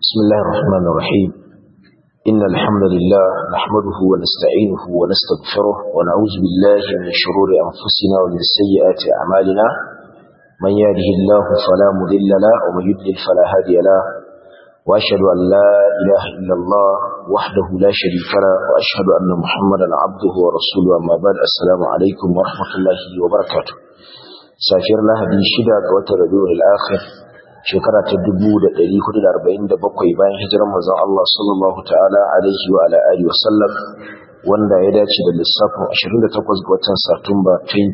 بسم الله الرحمن الرحيم إن الحمد لله نحمده ونستعينه ونستغفره ونعوذ بالله من شرور أنفسنا ومن سيئات أعمالنا من يهده الله فلا مضل له ومن يضلل فلا هادي له وأشهد أن لا إله إلا الله وحده لا شريك له وأشهد أن محمدا عبده ورسوله أما بعد السلام عليكم ورحمة الله وبركاته سافر الله دي شدا قوة ربيع الآخر shekara ta 1447 bayan hijirar manzon Allah sallallahu ta'ala alaihi wa ala alihi wasallam wanda ya dace da lissafin 28 ga watan Satumba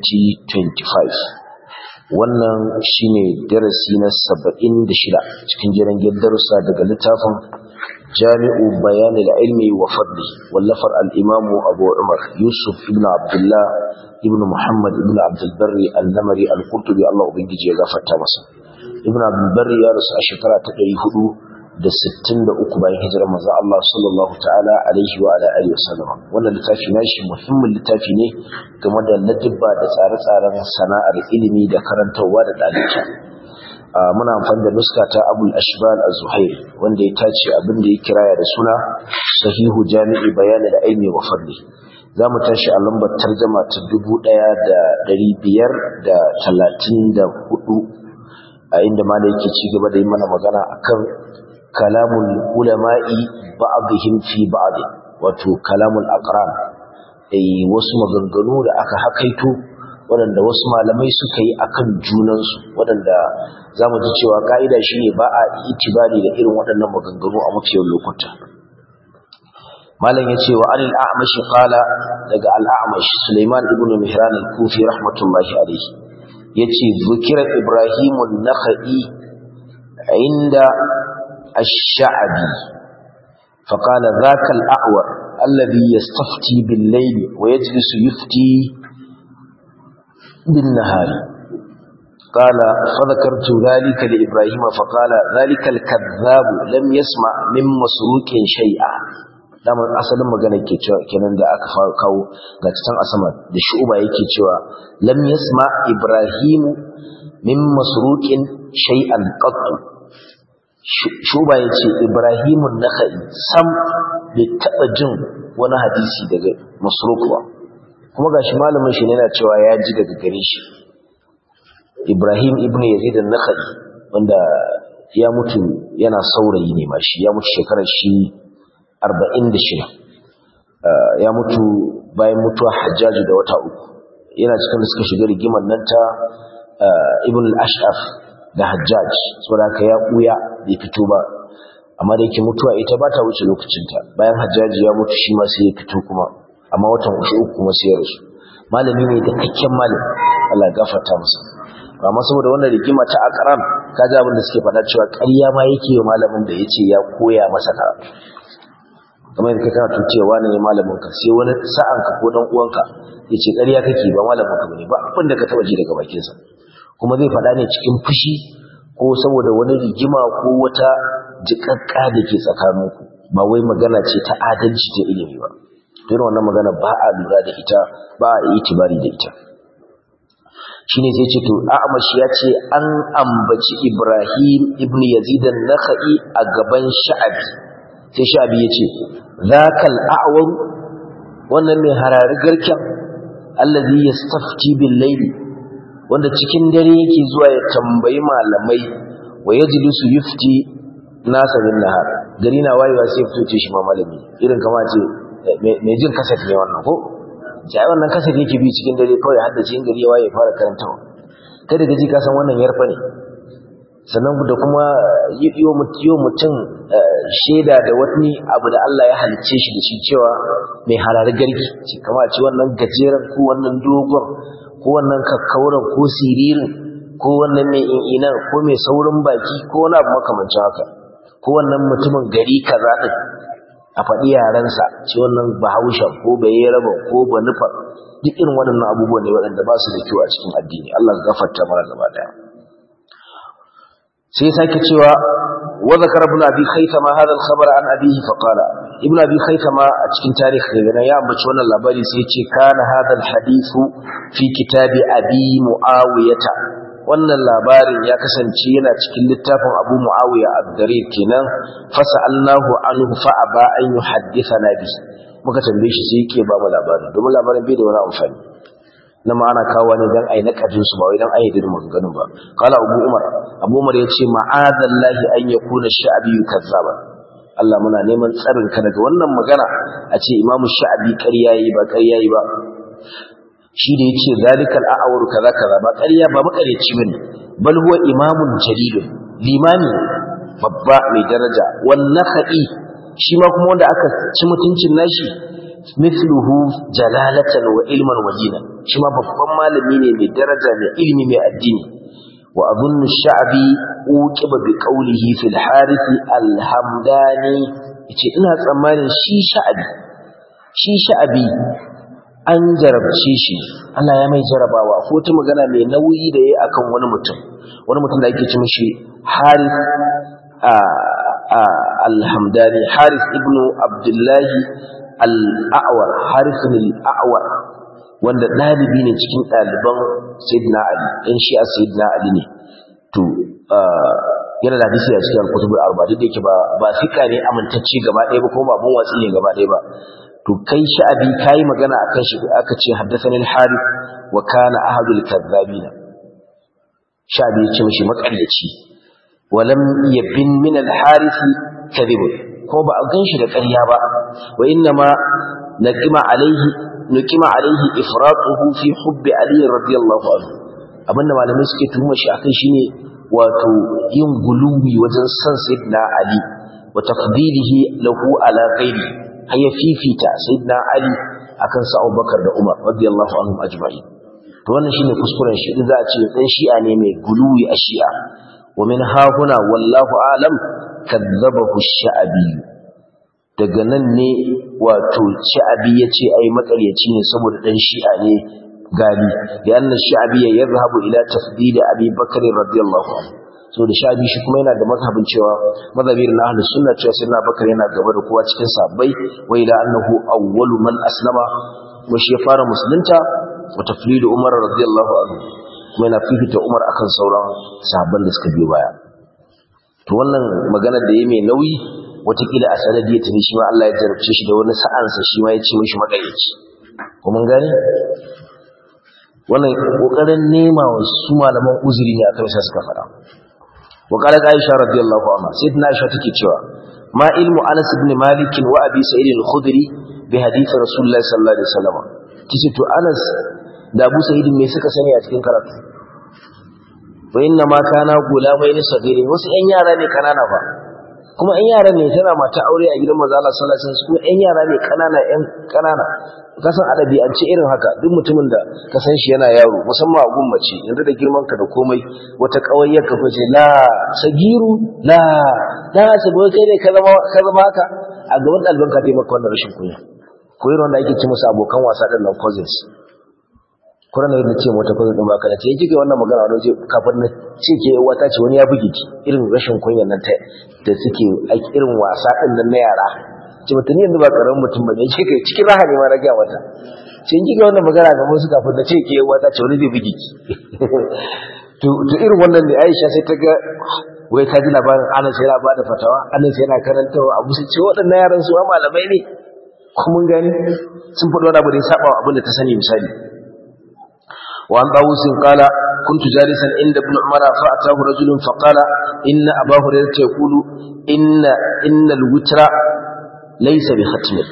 2025 wannan shine darasi na 76 cikin jiran darussa daga littafin Jami'u Bayanil Ilmi wa Fadli wallafar al-Imam Abu Umar Yusuf ibn Abdullah ibn Muhammad ibn Abdul Barri al-Namari al-Qurtubi Allah ubangiji ya gafarta masa ibn abdulbari ya rasu a shekara ta ɗari hudu da sittin da uku bayan hijirar manzon Allah sallallahu ta'ala alaihi wa ala alihi wasallam wannan littafi nashi muhimmin littafi ne game da ladabba da tsare-tsaren sana'ar ilimi da karantarwa da ɗalibai muna amfani da nuska ta abul ashbal az-zuhairi wanda ya tace abin da ya kiraya da suna sahihu jami'i bayani da ilmi wa fadli za mu tashi a lambar tarjama ta dubu ɗaya da ɗari biyar da talatin da hudu a inda ma da yake ci gaba da yi mana magana akan kalamun ulama'i ba'dihim fi ba'd wato kalamul aqran eh wasu maganganu da aka hakaito waɗanda wasu malamai suka yi akan junansu waɗanda zamu ji cewa ka'ida shine ba a itibari da irin waɗannan maganganu a mafiyar lokuta malam yace wa anil a'mash qala daga al-a'mash Sulaiman ibn Mihran al-Kufi rahmatullahi alayhi yace zukira ibrahimun nakhai inda ash-sha'bi فقال ذاك الأعور الذي يستفتي بالليل ويجلس يفتي بالنهار قال فذكرت ذلك لإبراهيم فقال ذلك الكذاب لم يسمع من مسروق شيئا damar asalin magana ke cewa kenan da aka kawo ga can a sama da shu'uba yake cewa lam yasma ibrahimu min masruqin shay'an qattu shu'uba yace ibrahimu nakhai sam bai taba jin wani hadisi daga masruq ba kuma gashi malamin shi ne yana cewa ya ji daga gare shi ibrahim ibnu yazid an-nakhai wanda ya mutu yana saurayi ne ma shi ya mutu shekarar shi arba'in da shida ya mutu bayan mutuwa hajjaji da wata uku yana cikin da suka shiga rigimar nan ta ibn al-ash'af da hajjaj saboda haka ya ɓuya bai fito ba amma da yake mutuwa ita ba ta wuce lokacinta bayan hajjaji ya mutu shi ma sai ya fito kuma amma watan uku uku kuma sai ya rasu malami ne da kakken malami Allah ya gafarta masa amma saboda wannan rigima ta akaram kaji abin da suke faɗa cewa ƙarya ma yake wa malamin da yace ya koya masa karatu kamar yadda kana tucewa ne malamin ka sai wani sa'an ka ko dan uwanka yace ƙarya kake ba malamin ka bane ba abin da ka taba ji daga bakin sa kuma zai faɗa ne cikin fushi ko saboda wani rigima ko wata jikakka da ke tsakaninku ba wai magana ce ta adalci ta ilimi ba irin wannan magana ba a lura da ita ba a itibari da ita shine sai ce to A'mash ya ce an ambaci Ibrahim ibn Yazid an-Nakhai a gaban Sha'abi sai Sha'abi ya ce zakal a'war wannan mai harari garken allazi yastafti bil layli wanda cikin dare yake zuwa ya tambayi malamai wa yajlisu yufti nasa bin nahar gari na wayewa sai fito ce shi ma malami irin kama ce mai jin kasat ne wannan ko sai wannan kasat yake bi cikin dare kawai haddace in gari ya waye fara karantawa kai da gaji ka san wannan yarfa ne sannan da kuma yi mutum shaida da wani abu da Allah ya halicce shi da shi cewa mai harari gargi ce kama ce wannan gajeren ko wannan dogon ko wannan kakkauran ko siririn ko wannan mai in'inan ko mai saurin baki ko wani abu makamancin haka ko wannan mutumin gari kaza din a faɗi yarensa ce wannan bahaushe ko bayeraba ko banufa duk irin waɗannan abubuwan ne waɗanda ba su da kyau a cikin addini Allah ya gafarta mana gaba daya sai sake cewa wa zakara ibn abi khaythama hadha al-khabar an abihi fa qala ibn abi khaythama a cikin tarihi daga ya ambaci wannan labari sai ce kana hadha al-hadithu fi kitabi abi muawiyata wannan labarin ya kasance yana cikin littafin Abu Muawiya ad-Darir kenan fasa'alnahu anhu fa aba an yuhaddithana bi muka tambaye shi sai yake ba mu labarin domin labarin bai da wani amfani na ma ana kawo ne dan ai nakadin su ba wai dan ai da maganganun ba qala Abu Umar Abu Umar yace ma'adallahi an yakuna sha'bi kazzaba Allah muna neman tsarin ka daga wannan magana a ce Imam Sha'bi ƙarya yi ba ƙarya yi ba shi da yace zalikal a'awru kaza kaza ba ƙarya ba makareci bane bal huwa imamun jalilun limami babba mai daraja wan nakhai shi ma kuma wanda aka ci mutuncin nashi mithluhu jalalatan wa ilman wa dina shi ma babban malami ne mai daraja mai ilimi mai addini wa adhunnu sha'bi uqiba bi qawlihi fil harith al-hamdani yace ina tsammanin shi sha'bi shi sha'bi an jarabce shi Allah ya mai jarabawa ko ta magana mai nauyi da yayi akan wani mutum wani mutum da ake ci mishi Harith al-Hamdani Harith ibn Abdullah al-A'war Harith al-A'war wanda dalibi ne cikin daliban Sayyidina Ali dan shi a Sayyidina Ali ne to yana da hadisi a cikin kutubul arba duk da yake ba ba fika ne amintacce gaba ɗaya ba ko ba bun watsi ne gaba ɗaya ba to kai sha'abi kai magana akan shi aka ce haddathani al-harith wa kana ahadul kadhabin sha'abi ya ce mishi makaryaci wa lam yabin min al-harith kadhib ko ba a ganshi da ƙarya ba wa inna ma naqima alaihi nuqima alaihi ifratuhu fi hubbi ali radiyallahu anhu abinda malamai suke tuhuma shi akan shine wato yin guluwi wajen san sayyidina ali wa tafdilihi lahu ala ghairihi har ya fifita sayyidina ali akan sa Abubakar da Umar radiyallahu anhum ajma'in to wannan shine kuskuren shi idan za a ce dan shi'a ne mai guluwi a shi'a wa min ha huna wallahu alam kadzabahu sha'abi daga nan ne wato sha'abi yace ai makaryaci ne saboda dan shi'a ne gani da anna sha'abi ya yadhhabu ila tafdil abi bakr radiyallahu anhu so da shabi shi kuma yana da mazhabin cewa mazhabin na ahlus sunna cewa sayyidina bakar yana gaba da kowa cikin sabbai wa ila annahu awwalu man aslama wa shi ya fara musulunta wa taflidu umar radiyallahu anhu kuma yana fifita umar akan sauran sahabban da suka biyo baya to wannan magana da yayi mai nauyi watakila a sanadi ya tuni shi ma Allah ya jarabce shi da wani sa'ansa shi ma ya ce mishi magayyaci ko mun gane wannan kokarin nema wa su malaman uzuri ne akan sa suka fara وقالت عائشة رضي الله عنها سيدنا عائشة تكي cewa ما علم أنس بن مالك وأبي سعيد الخدري بحديث رسول الله صلى الله عليه وسلم tace to Anas da Abu Sa'id me suka sani a cikin karatu wa inna ma kana gulamai ne sagirin wasu ƴan yara ne kanana fa kuma ƴan yara ne tana mata aure a gidan manzo Allah sallallahu alaihi wasallam kuma ƴan yara ne kanana ƴan kanana kasan adabi an ce irin haka duk mutumin da ka san shi yana yaro musamman a gummace yanzu da girman ka da komai wata kawayyar ka fice la sagiru la da sabo kai ne ka zama ka zama haka a gaban ɗaliban ka taimaka wannan rashin kunya ko irin wanda ake ce musu abokan wasa ɗin nan cousins kuna na yadda ce mota cousin ɗin baka da ce kike wannan magana wani ce kafin na ce ke wata ce wani ya buge ki irin rashin kunya nan ta da suke irin wasa ɗin nan na yara ce mutum yanzu ba karamin mutum ba ne ce kai cikin raha ne ma na gaya mata ce in kika wannan magana ga musu kafin na ce ke wata ce wani zai bugi ki to irin wannan ne Aisha sai ta ga wai ta ji labarin Anas yana ba da fatawa Anas yana karantawa abu sai ce waɗannan yaran su ma malamai ne ko mun gani sun faɗi wani abu da ya saba wa abin da ta sani misali wa an dawusin qala كنت جالسا عند ابن عمر فأتاه رجل فقال إن أبا هريرة يقول إن إن الوتر laisa bi khatmir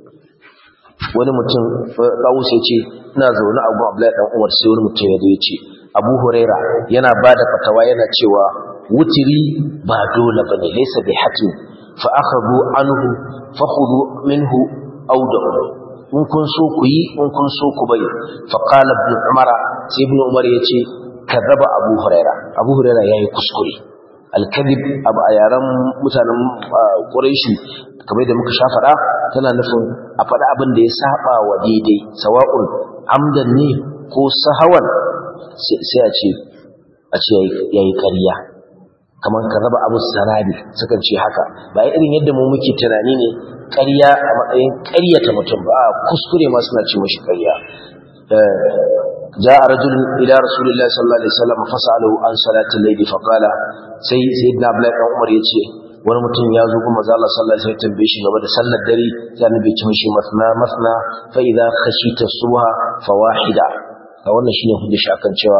wani mutum Dawus ya ce ina zaune a gun Abdullahi dan Umar sai wani mutum ya zo ya ce Abu Huraira yana bada fatawa yana cewa wutiri ba dole bane laisa bi hatmi fa akhadhu anhu fa khudhu minhu aw da'u in kun so ku yi in kun so ku bari fa qala ibn Umar sai ibn Umar ya ce kadaba Abu Huraira Abu Huraira yayi kuskure al-kadhib abu a yaran mutanen Quraishi kamar da muka sha faɗa tana nufin a faɗa abin da ya saba wa daidai sawa'un amdan ne ko sahawan sai a ce a ce yayi ƙarya kamar ka raba abu sarabi sukan ce haka ba irin yadda mu muke tunani ne ƙarya a matsayin ƙaryata mutum ba kuskure ma suna ce mashi ƙarya جاء رجل إلى رسول الله صلى الله عليه وسلم فسأله عن صلاة الليل فقال سي سيدنا عبد الله بن عمر yace wani mutum ya zo kuma Allah sallallahu alaihi wasallam tambaye shi game da sallar dare sai annabi ya ce mishi masna masna fa idza khashita subha fawahida a wannan shine hujja shi akan cewa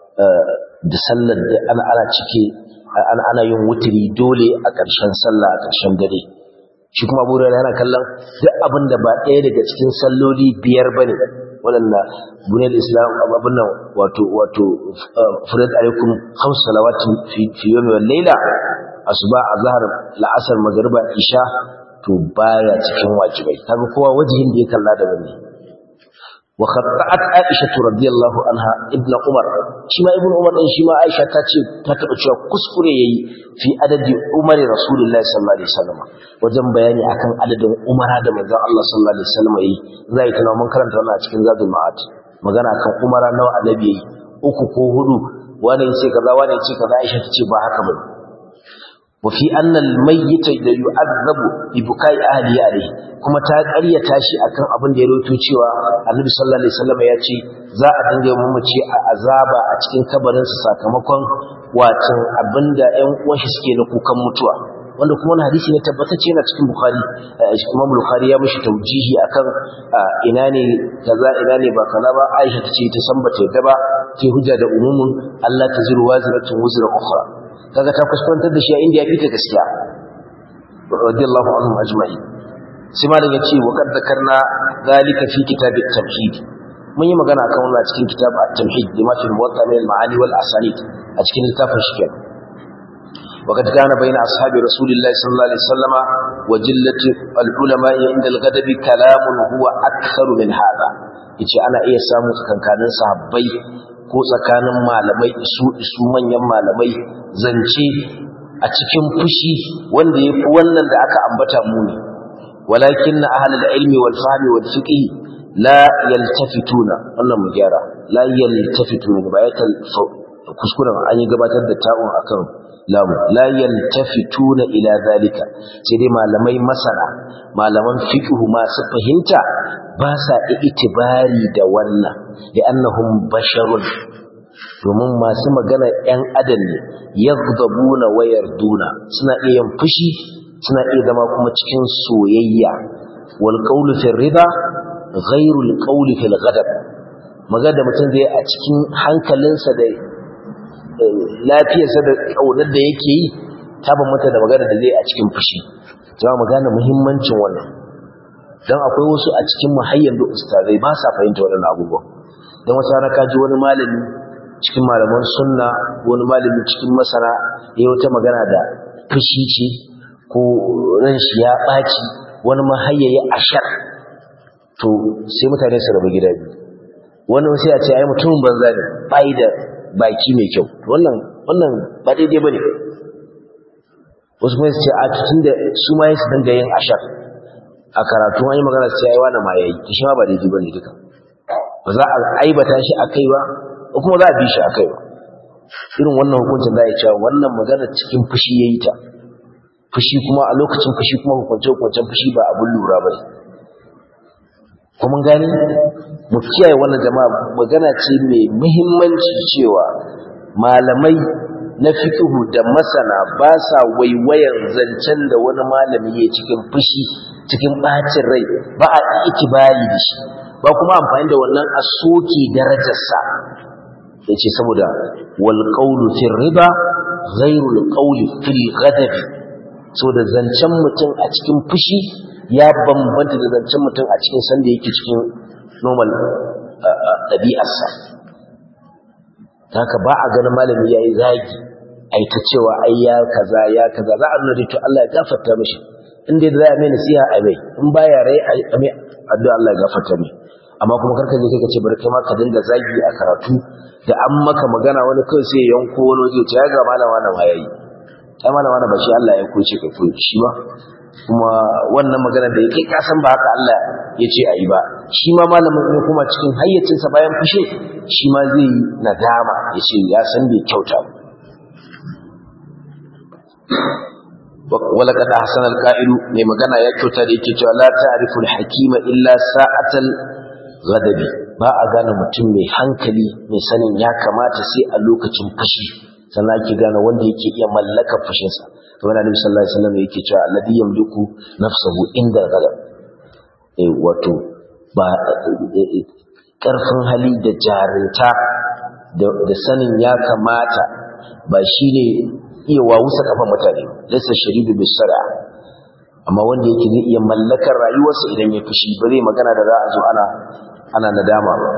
da sallar da ana ana cike ana ana yin wutiri dole a ƙarshen sallah a ƙarshen dare shi kuma Abu Hurairah yana kallon duk abin da ba ɗaya daga cikin salloli biyar bane waɗanda buniyar islam abin nan wato wato furat alaikum khams salawatin fi fi yawmi wal layla asuba azhar la'asar magriba isha to baya cikin wajibai kaga kowa wajihin da ya kalla da wani wa khatta'at aisha radiyallahu anha ibnu umar shi ma ibnu umar din shi ma aisha ta ce ta taba cewa kuskure yayi fi adadi umari rasulullahi sallallahu alaihi wasallam wajen bayani akan adadin umara da manzon Allah sallallahu alaihi wasallam yayi zai tana mun karanta wannan a cikin zadul ma'ad magana akan umara nawa annabi yayi uku ko hudu wani yace kaza wani yace kaza aisha ta ce ba haka bane وفي أن الميت da yu'azzabu bi bukai ahli alayhi kuma ta ƙaryata shi akan abin da ya rawaito cewa Annabi sallallahu alaihi wasallam ya ce za a dinga mamaci a azaba a cikin kabarin sa sakamakon wacin abinda ƴan uwan shi suke na kukan mutuwa wanda kuma wani hadisi ne tabbatacce yana cikin Bukhari Imam Bukhari ya mishi taujihi akan ina ne kaza ina ne ba kaza ba Aisha tace ta san bata yadda ba ke hujja da umumin Allah taziru waziratun wuzra ukhra kaga ta kuskantar da shi a inda ya fita gaskiya radiyallahu anhum ajma'i sai malam yace wa kad zakarna zalika fi kitab at-tamhid mun yi magana akan wannan cikin kitab at-tamhid lima fi muwatta min al-ma'ani wal asanid a cikin littafin shi kenan وقد كان بين أصحاب رسول الله صلى الله عليه وسلم وجلة العلماء عند الغدب كلام هو أكثر من هذا yace ana iya samu tsakankanin sahabbai ko tsakanin malamai isu isu manyan malamai zance a cikin fushi wanda yafi wannan da aka ambata mu ne walakin ahlul ilmi wal fahmi wal fiqh la yaltafituna wannan mu gyara la yaltafituna ba ya kuskuren an yi gabatar da ta'un akan lamu la yaltafituna ila zalika sai dai malamai masana malaman fiqh masu fahimta ba sa itibari da wannan da annahum basharun domin masu magana ‘yan adam ne yaghdabuna wa yarduna suna iya yin fushi suna iya zama kuma cikin soyayya wal qawlu fi rida ghayru al qawli fil ghadab magana da mutum zai a cikin hankalinsa da lafiyarsa da kaunar da yake yi ta bambanta da magana da zai a cikin fushi za mu gane muhimmancin wannan dan akwai wasu a cikin muhayyan da ustazai ba sa fahimta wannan abubuwa dan wata rana ka ji wani malami cikin malaman sunna wani malami cikin masana ya wata magana da fushi ce ko ran shi ya ɓaci wani mahayyayi ashar to sai mutane su rabu gida biyu wani sai a ce ai mutumin banza ne bai da baki mai kyau wannan wannan ba daidai bane wasu kuma su ce a tutun da su ma su dinga yin ashar a karatu an yi magana su ce ai wani ma yayi shi ma ba daidai bane duka ba za a aibata shi a kai ba kuma za a bi shi a kai ba irin wannan hukuncin za a yi cewa wannan magana cikin fushi ya yi ta fushi kuma a lokacin fushi kuma hukunce-hukuncen fushi ba abin lura ba ne kuma gani mu kiyaye wannan jama'a magana ce mai muhimmanci cewa malamai na fikihu da masana ba sa waiwayan zancen da wani malami ya cikin fushi cikin ɓacin rai ba a ikibali da shi ba kuma amfani da wannan a soke darajarsa ya ce saboda walƙaunu fil riba ghairul ƙauli fil ghadabi saboda zancen mutum a cikin fushi ya bambanta da zancen mutum a cikin sanda yake cikin normal ɗabi'arsa haka ba a ganin malami ya yi zagi ai ta cewa ai ya kaza ya kaza za a nuna to Allah ya gafarta mishi inda za a mai nasiha a mai in baya rai a mai addu'a Allah ya gafarta mai amma kuma karka je kai ka ce bari kai ma ka dinga zagi a karatu da an maka magana wani kai sai yanko wani waje ya ga malama na ma yayi ai malama na ba shi Allah ya koce ka koyi shi ba kuma wannan magana da yake ka san ba haka Allah ya ce ayi ba shi ma malamin ne kuma cikin hayyacinsa bayan fushe shi ma zai yi nadama ya ce ya san bai kyauta ولقد أحسن القائل mai magana ya kyauta da yake cewa la ta'rifu al-hakima illa sa'atal ghadabi ba a gane mutum mai hankali mai sanin ya kamata sai a lokacin fushi sannan ake gane wanda yake iya mallaka fushinsa to wani alaihi sallallahu alaihi wasallam yake cewa alladhi yamliku nafsahu inda ghadab eh wato ba karfin hali da jarinta da sanin ya kamata ba shine iya wawusa kafan mutane laysa sharidu bisara amma wanda yake zai iya mallakar rayuwarsa idan ya fushi ba zai magana da za a zo ana ana nadama ba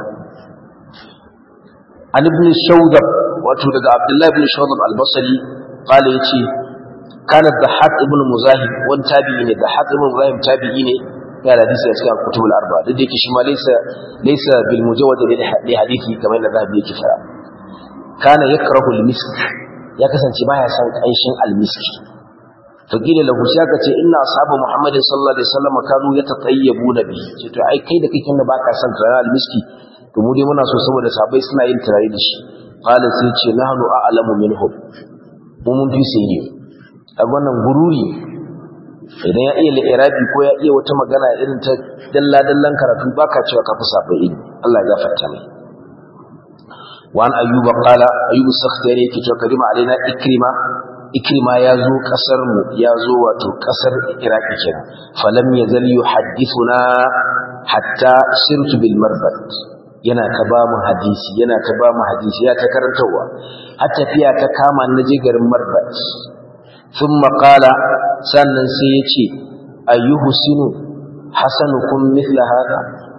an ibn shawdab wato daga abdullahi ibn shawdab al-basri qala yace kana dhahab ibn muzahib wani tabi'i ne dhahab ibn muzahib tabi'i ne ya da hadisi a cikin kutub al-arba duk da yake shi ma laysa laysa bil mujawwad li hadithi kamar da zahabi yake fara kana yakrahu al-misk ya kasance baya son kanshin al-misk فقيل له شاكا ce inna ashabu muhammad sallallahu alaihi wasallam kanu yatatayyabuna bi ce to ai kai da kake da baka san turare almiski to mu dai muna so saboda sabai suna yin turare da shi qala sai ce nahnu a'lamu minhum mu mun fi sai ne a wannan gururi idan ya iya li'irabi ko ya iya wata magana irin ta dalla dallan karatu baka cewa ka fi sabai ilimi Allah ya gafarta mai وعن أيوب قال أيوب السختياني يكي كريم علينا إكرمة ikrima ya zo kasar mu ya zo wato kasar iraki kenan falam yazal yuhaddithuna hatta sirtu bil marbat yana ta ba mu hadisi yana ta ba mu hadisi ya ta karantawa har tafiya ta kama na je garin marbat thumma qala sannan sai ya ce ayyuhsinu hasanukum mithla hada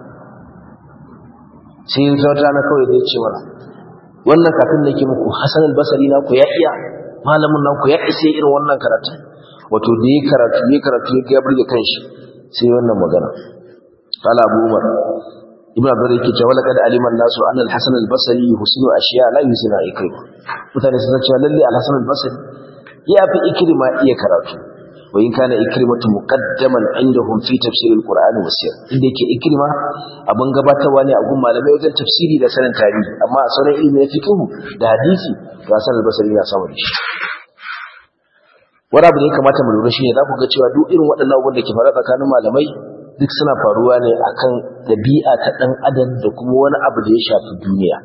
sai zauta na kawai zai ce mana wannan kafin nake muku hasan al-basri na ku ya iya malamin nan ku ya isa irin wannan karatu wato da yi karatu yi karatu ya ga burge kanshi sai wannan magana qala abu umar ibn abdur yake cewa laqad alima an-nasu anna al-hasan al-basri husnu ashiya la yusina ikrima mutane sun cewa lalle al-hasan al-basri ya fi ikrima iya karatu wa in kana ikrimatu muqaddaman indahum fi tafsir al-qur'ani wa sir inda yake ikrima abun gabatarwa ne a gun malamai wajen tafsiri da sanin tarihi amma a sauran ilimi na fiqh da hadisi ga sanar basari ya samu da shi wani abu da ya kamata mu lura shine za ku ga cewa duk irin waɗannan abubuwan da ke faruwa tsakanin malamai duk suna faruwa ne akan ɗabi'a ta ɗan adam da kuma wani abu da ya shafi duniya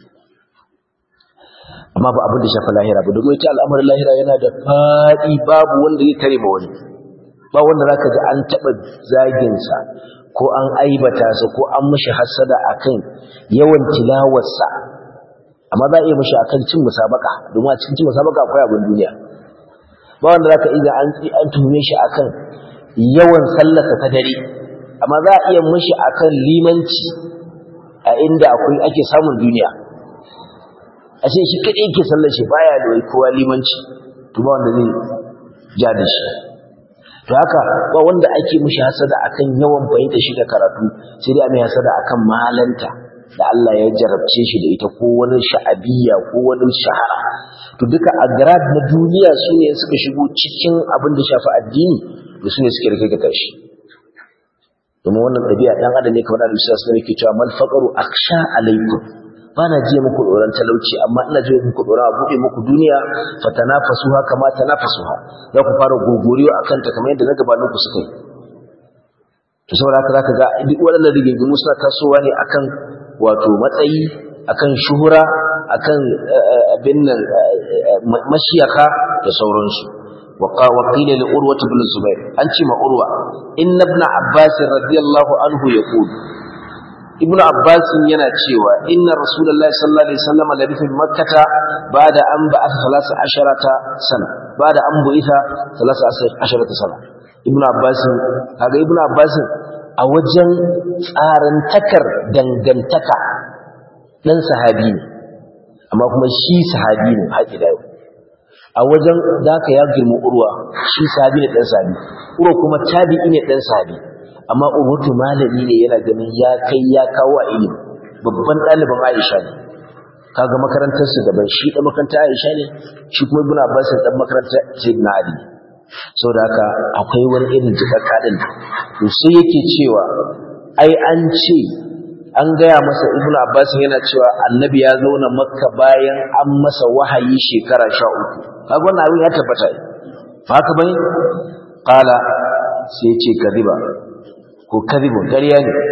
amma ba abin da shafi lahira ba domin ita al'amarin lahira yana da faɗi babu wanda ya tare ma wani ba wanda zaka ji an taɓa zaginsa ko an aibata sa ko an mishi hassada akan yawan tilawarsa amma za a iya mishi akan cin musabaka domin a cikin cin musabaka akwai abin duniya ba wanda zaka iya an an tuhume shi akan yawan sallarsa ta dare amma za a iya mishi akan limanci a inda akwai ake samun duniya a ce shi kadai yake sallar shi baya da kowa limanci to ba wanda zai ja da shi to haka ba wanda ake mishi hasada akan yawan fahimta shi da karatu sai dai mai hasada akan malanta da Allah ya jarabce shi da ita ko wani sha'abiyya ko wani shahara to duka agrad na duniya su ne suka shigo cikin abin da shafi addini da su ne suke rike ga karshe domin wannan ɗabi'a ɗan adam ne kamar da Musa sallallahu alaihi cewa mal faqaru aksha alaikum ba na jiya muku tsoron talauci amma ina jiya muku tsoron a buɗe muku duniya fatanafasuha kama tanafasuha za ku fara gogoriyo akan ta kamar yadda na gabanin ku suka yi to saboda haka zaka ga duk waɗannan rigingimu suna tasowa ne akan wato matsayi akan shuhura akan abin nan mashiyaka da sauransu وقيل لأروة بن الزبير أنت ما أروة إن ابن عباس رضي الله عنه يقول ابن عباس ينا تشيوا إن رسول الله صلى الله عليه وسلم لبث بمكة بعد أن بعث ثلاث عشرة سنة بعد أن بعث ثلاث عشرة سنة ابن عباس هذا ابن عباس a wajen tsarin takar dangantaka ɗan sahabi ne amma kuma shi sahabi ne haƙi da yau a wajen da ka ya girma urwa shi sahabi ne ɗan sahabi urwa kuma tabi'i ne ɗan sahabi amma urwatu malami ne yana ganin ya kai ya kawo a ilimi babban ɗaliban aisha ne kaga makarantar su daban shi ɗan makarantar aisha ne shi kuma ibn abbas ɗan makarantar sayyidina ali saboda haka akwai wani irin jikakka din to sai yake cewa ai an ce an gaya masa ibnu abbas yana cewa annabi ya zauna makka bayan an masa wahayi shekara sha uku kaga wannan abin ya tabbata ba haka bane qala sai ya ce kadiba ko kadibu ƙarya ne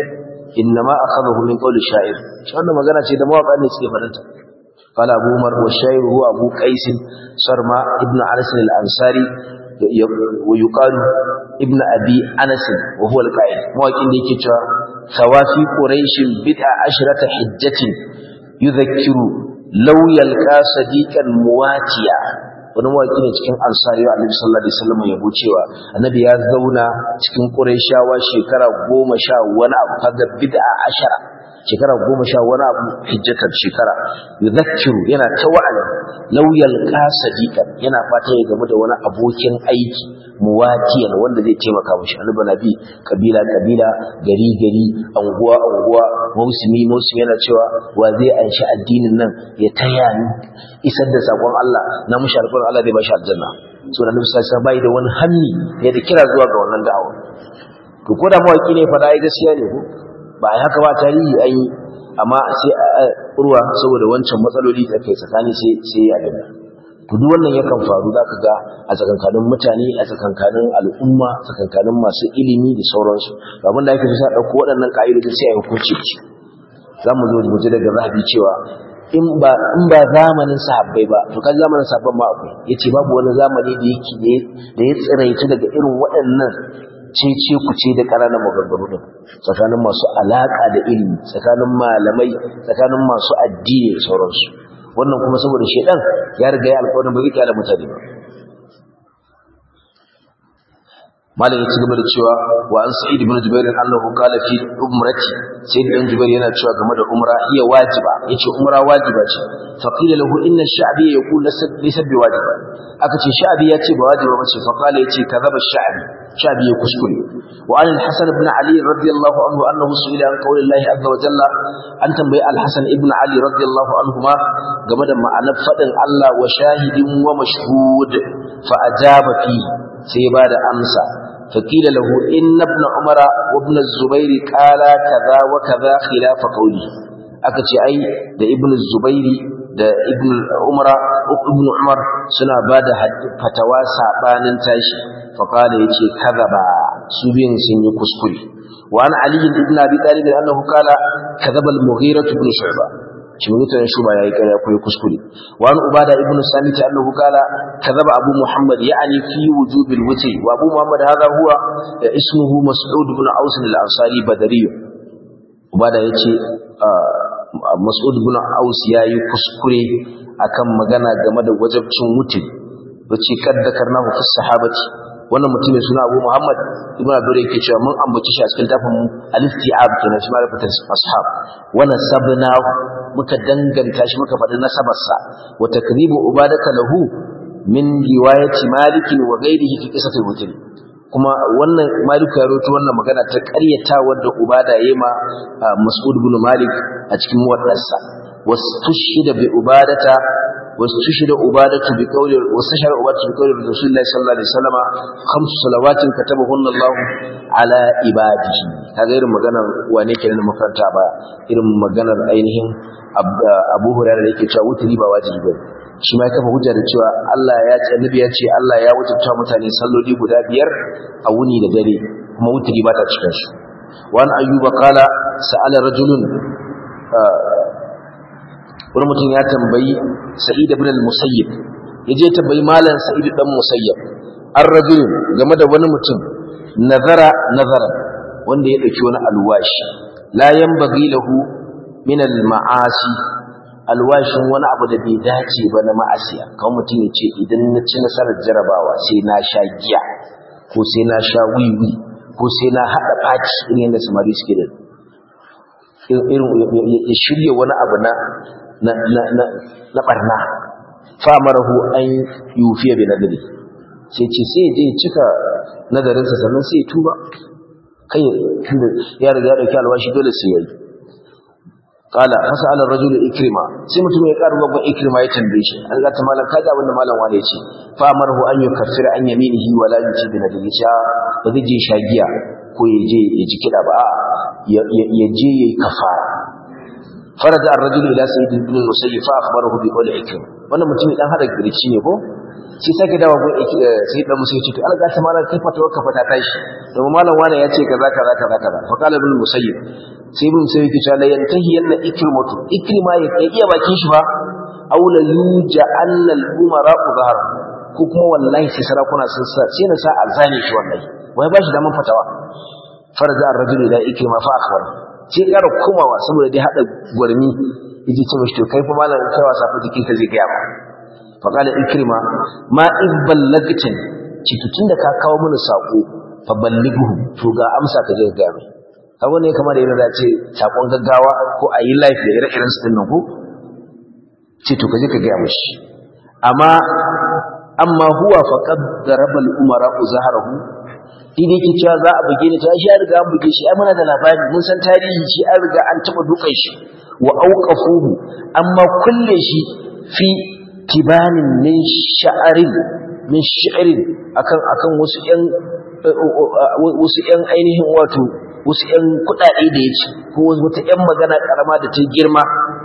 innama akhadahu min qawli sha'ir shi wannan magana ce da mawaka ne suke fadanta قال أبو عمر والشاعر هو أبو قيس سرما ابن أنس الأنصاري ويقال ابن أبي أنس وهو القائل مواكين دي كتا ثوافي قريش بدع عشرة حجة يذكر لو يلقى صديقا مواتيا wani mawaƙi ne cikin ansari wa annabi sallallahu alaihi wasallam ya cewa annabi ya zauna cikin qurayshawa shekara goma sha wani abu kaga bid'a ashara shekara goma sha wani abu hijjatar shekara yuzakkiru yana ta wa'azi lauyal sadiqan yana fata ya gamu da wani abokin aiki muwatiyan wanda zai taimaka mishi annabi nabi kabila kabila gari gari anguwa anguwa mausimi mausimi yana cewa wa zai anshi addinin nan ya taya ni isar da sakon Allah na mushi alƙawarin Allah zai bashi aljanna so da nabi sallallahu alaihi bai da wani hanni ya da kira zuwa ga wannan da'awa to ko da mawaki ne fada ai gaskiya ne ko ba a haka ba tarihi an yi amma sai a urwa saboda wancan matsaloli da kai tsakani sai sai ya gani to duk wannan yakan faru zaka ga a tsakankanin mutane a tsakankanin al'umma tsakankanin masu ilimi da sauransu abin da ake so sai dauko waɗannan ka'idoji sai a hukunci ci zamu zo mu ji daga zahabi cewa in ba in ba zamanin sahabbai ba to kan zamanin sahabban ma akwai yace babu wani zamani da yake da ya tsiraita daga irin waɗannan cece ku ce da ƙananan maganganu din tsakanin masu alaƙa da ilimi tsakanin malamai tsakanin masu addini da sauransu wannan kuma saboda shedan ya riga ya alƙawarin ba zai kyale mutane ba malam ya ci gaba da cewa wa an sa'id ibn jubair annahu qala fi umrati sa'id ibn jubair yana cewa game da umra iya wajiba yace umra wajiba ce fa qila lahu inna ash-sha'bi yaqul laysa bi wajiba aka ce sha'bi ya ce ba wajiba bace fa qala yace kadhaba ash-sha'bi sha'bi ya kuskure wa an al-hasan ibn ali radiyallahu anhu annahu su'ila an qawli Allah azza wa jalla an tambayi al-hasan ibn ali radiyallahu anhuma game da ma'anar fadin Allah wa shahidin wa mashhud fa ajaba fi sai ba da amsa فقيل له إن ابن عمر وابن الزبير قال كذا وكذا خلاف قولي akace ai da ibn zubairi da ibn umara ibn umar suna bada fatawa sabanin tashi fa qala yace kadaba su biyan sun yi kuskure wa an ali ibn abi talib annahu qala kadaba al-mughira ibn shu'ba shi mutan shuba yayi kare akwai kuskure wa an ubada ibn samit annahu qala kadaba abu muhammad ya'ni fi wujubil wutri wa abu muhammad hadha huwa ismuhu mas'ud ibn aus al-ansari badari ubada yace mas'ud ibn aus yayi kuskure akan magana game da wajibcin wutri wace kaddakarnahu fi sahabati wannan mutum mai suna Abu Muhammad ibn Abdul yake cewa mun ambaci shi a cikin tafin al-istiab kenan shi ma'rifatul ashab wa nasabna muka danganta shi muka faɗi nasabarsa wa takribu ubadaka lahu min riwayati Malik wa ghairihi fi qisatil mutri kuma wannan Malik ya rawaito wannan magana ta ƙaryata wanda ubada yayi ma Mas'ud ibn Malik a cikin muwaddarsa wastushhida bi ubadata واستشهد عبادة بقول واستشهد عبادة بقول رسول الله صلى الله عليه وسلم خمس صلوات كتبهن الله على عباده kaga irin maganar wane kenan da makaranta ba irin maganar ainihin Abu Hurairah da yake cewa wuturi ba wajibi bane shi ma ya kafa hujja da cewa Allah ya ce annabi ya ce Allah ya wajabta mutane salloli guda biyar a wuni da dare kuma wuturi ba ta cikin su wa an ayyuba qala sa'ala rajulun wani mutum ya tambayi sa'id ibn al-musayyib yaje tambayi malam sa'id dan musayyib an rajul game da wani mutum nazara nazara wanda ya dauki wani alwashi la yanbaghi lahu min al-ma'asi alwashin wani abu da bai dace ba na ma'asiya kawai mutum ya ce idan na ci nasarar jarabawa sai na sha giya ko sai na sha wiwi ko sai na haɗa faci irin yadda samari suke da irin ya shirya wani abu na na barna famarahu an yufiya bi nadari sai ce sai je cika nadarinsa sannan sai tuba kai tunda ya riga dauki alwashi dole sai yayi qala fasala ar-rajulu ikrima sai mutum ya karu babban ikrima ya tambaye shi an ga ta malam kaga abin da malam wani ya ce fa amarahu an yukaffira an yaminihi wala yuti bi nadari cha ba zai je shagiya ko ya je ya ji kida ba ya je yayi kafara فرد الرجل الى سيد بن المسيب فاخبره بقول عكرمه wannan mutumin dan hada girci ne ko shi sake dawo gun sai dan musu yace to alga ta malam kai fatawa ka fata tashi domin malam wani ya ce kaza kaza kaza kaza fa qala ibn musayyib sai ibn musayyib yake cewa la yantahi yanna ikrimatu ikrima ya kai iya bakin shi ba aw la yuja anna al umara zahar ko kuma wallahi sai sarakuna sun sa sai na sa alzani shi wallahi wai ba shi da man fatawa farza ar-rajulu ila ikrima fa akhbar sai ya komawa saboda dai hada gurmi yaji ce mishi to kai fa malam kai wasa fa jikin ka zai ga ba fa qala ikrima ma iz ballagtin cikin da ka kawo mana sako fa ballighu to ga amsa ka je ga mai kaga ne kamar yana da ce sakon gaggawa ko a yi life da ire-iren su din nan ko ce to ka je ka ga mishi amma amma huwa faqad daraba al-umara zaharahu shi da yake cewa za a buge ni to shi an riga an buge shi ai muna da labari mun san tarihi shi an riga an taba dukan shi wa auqafuhu amma kulle shi fi tibanin min sha'arin min sha'arin akan akan wasu yan wasu yan ainihin wato wasu yan kudade da yace ko wata yan magana karama da ta girma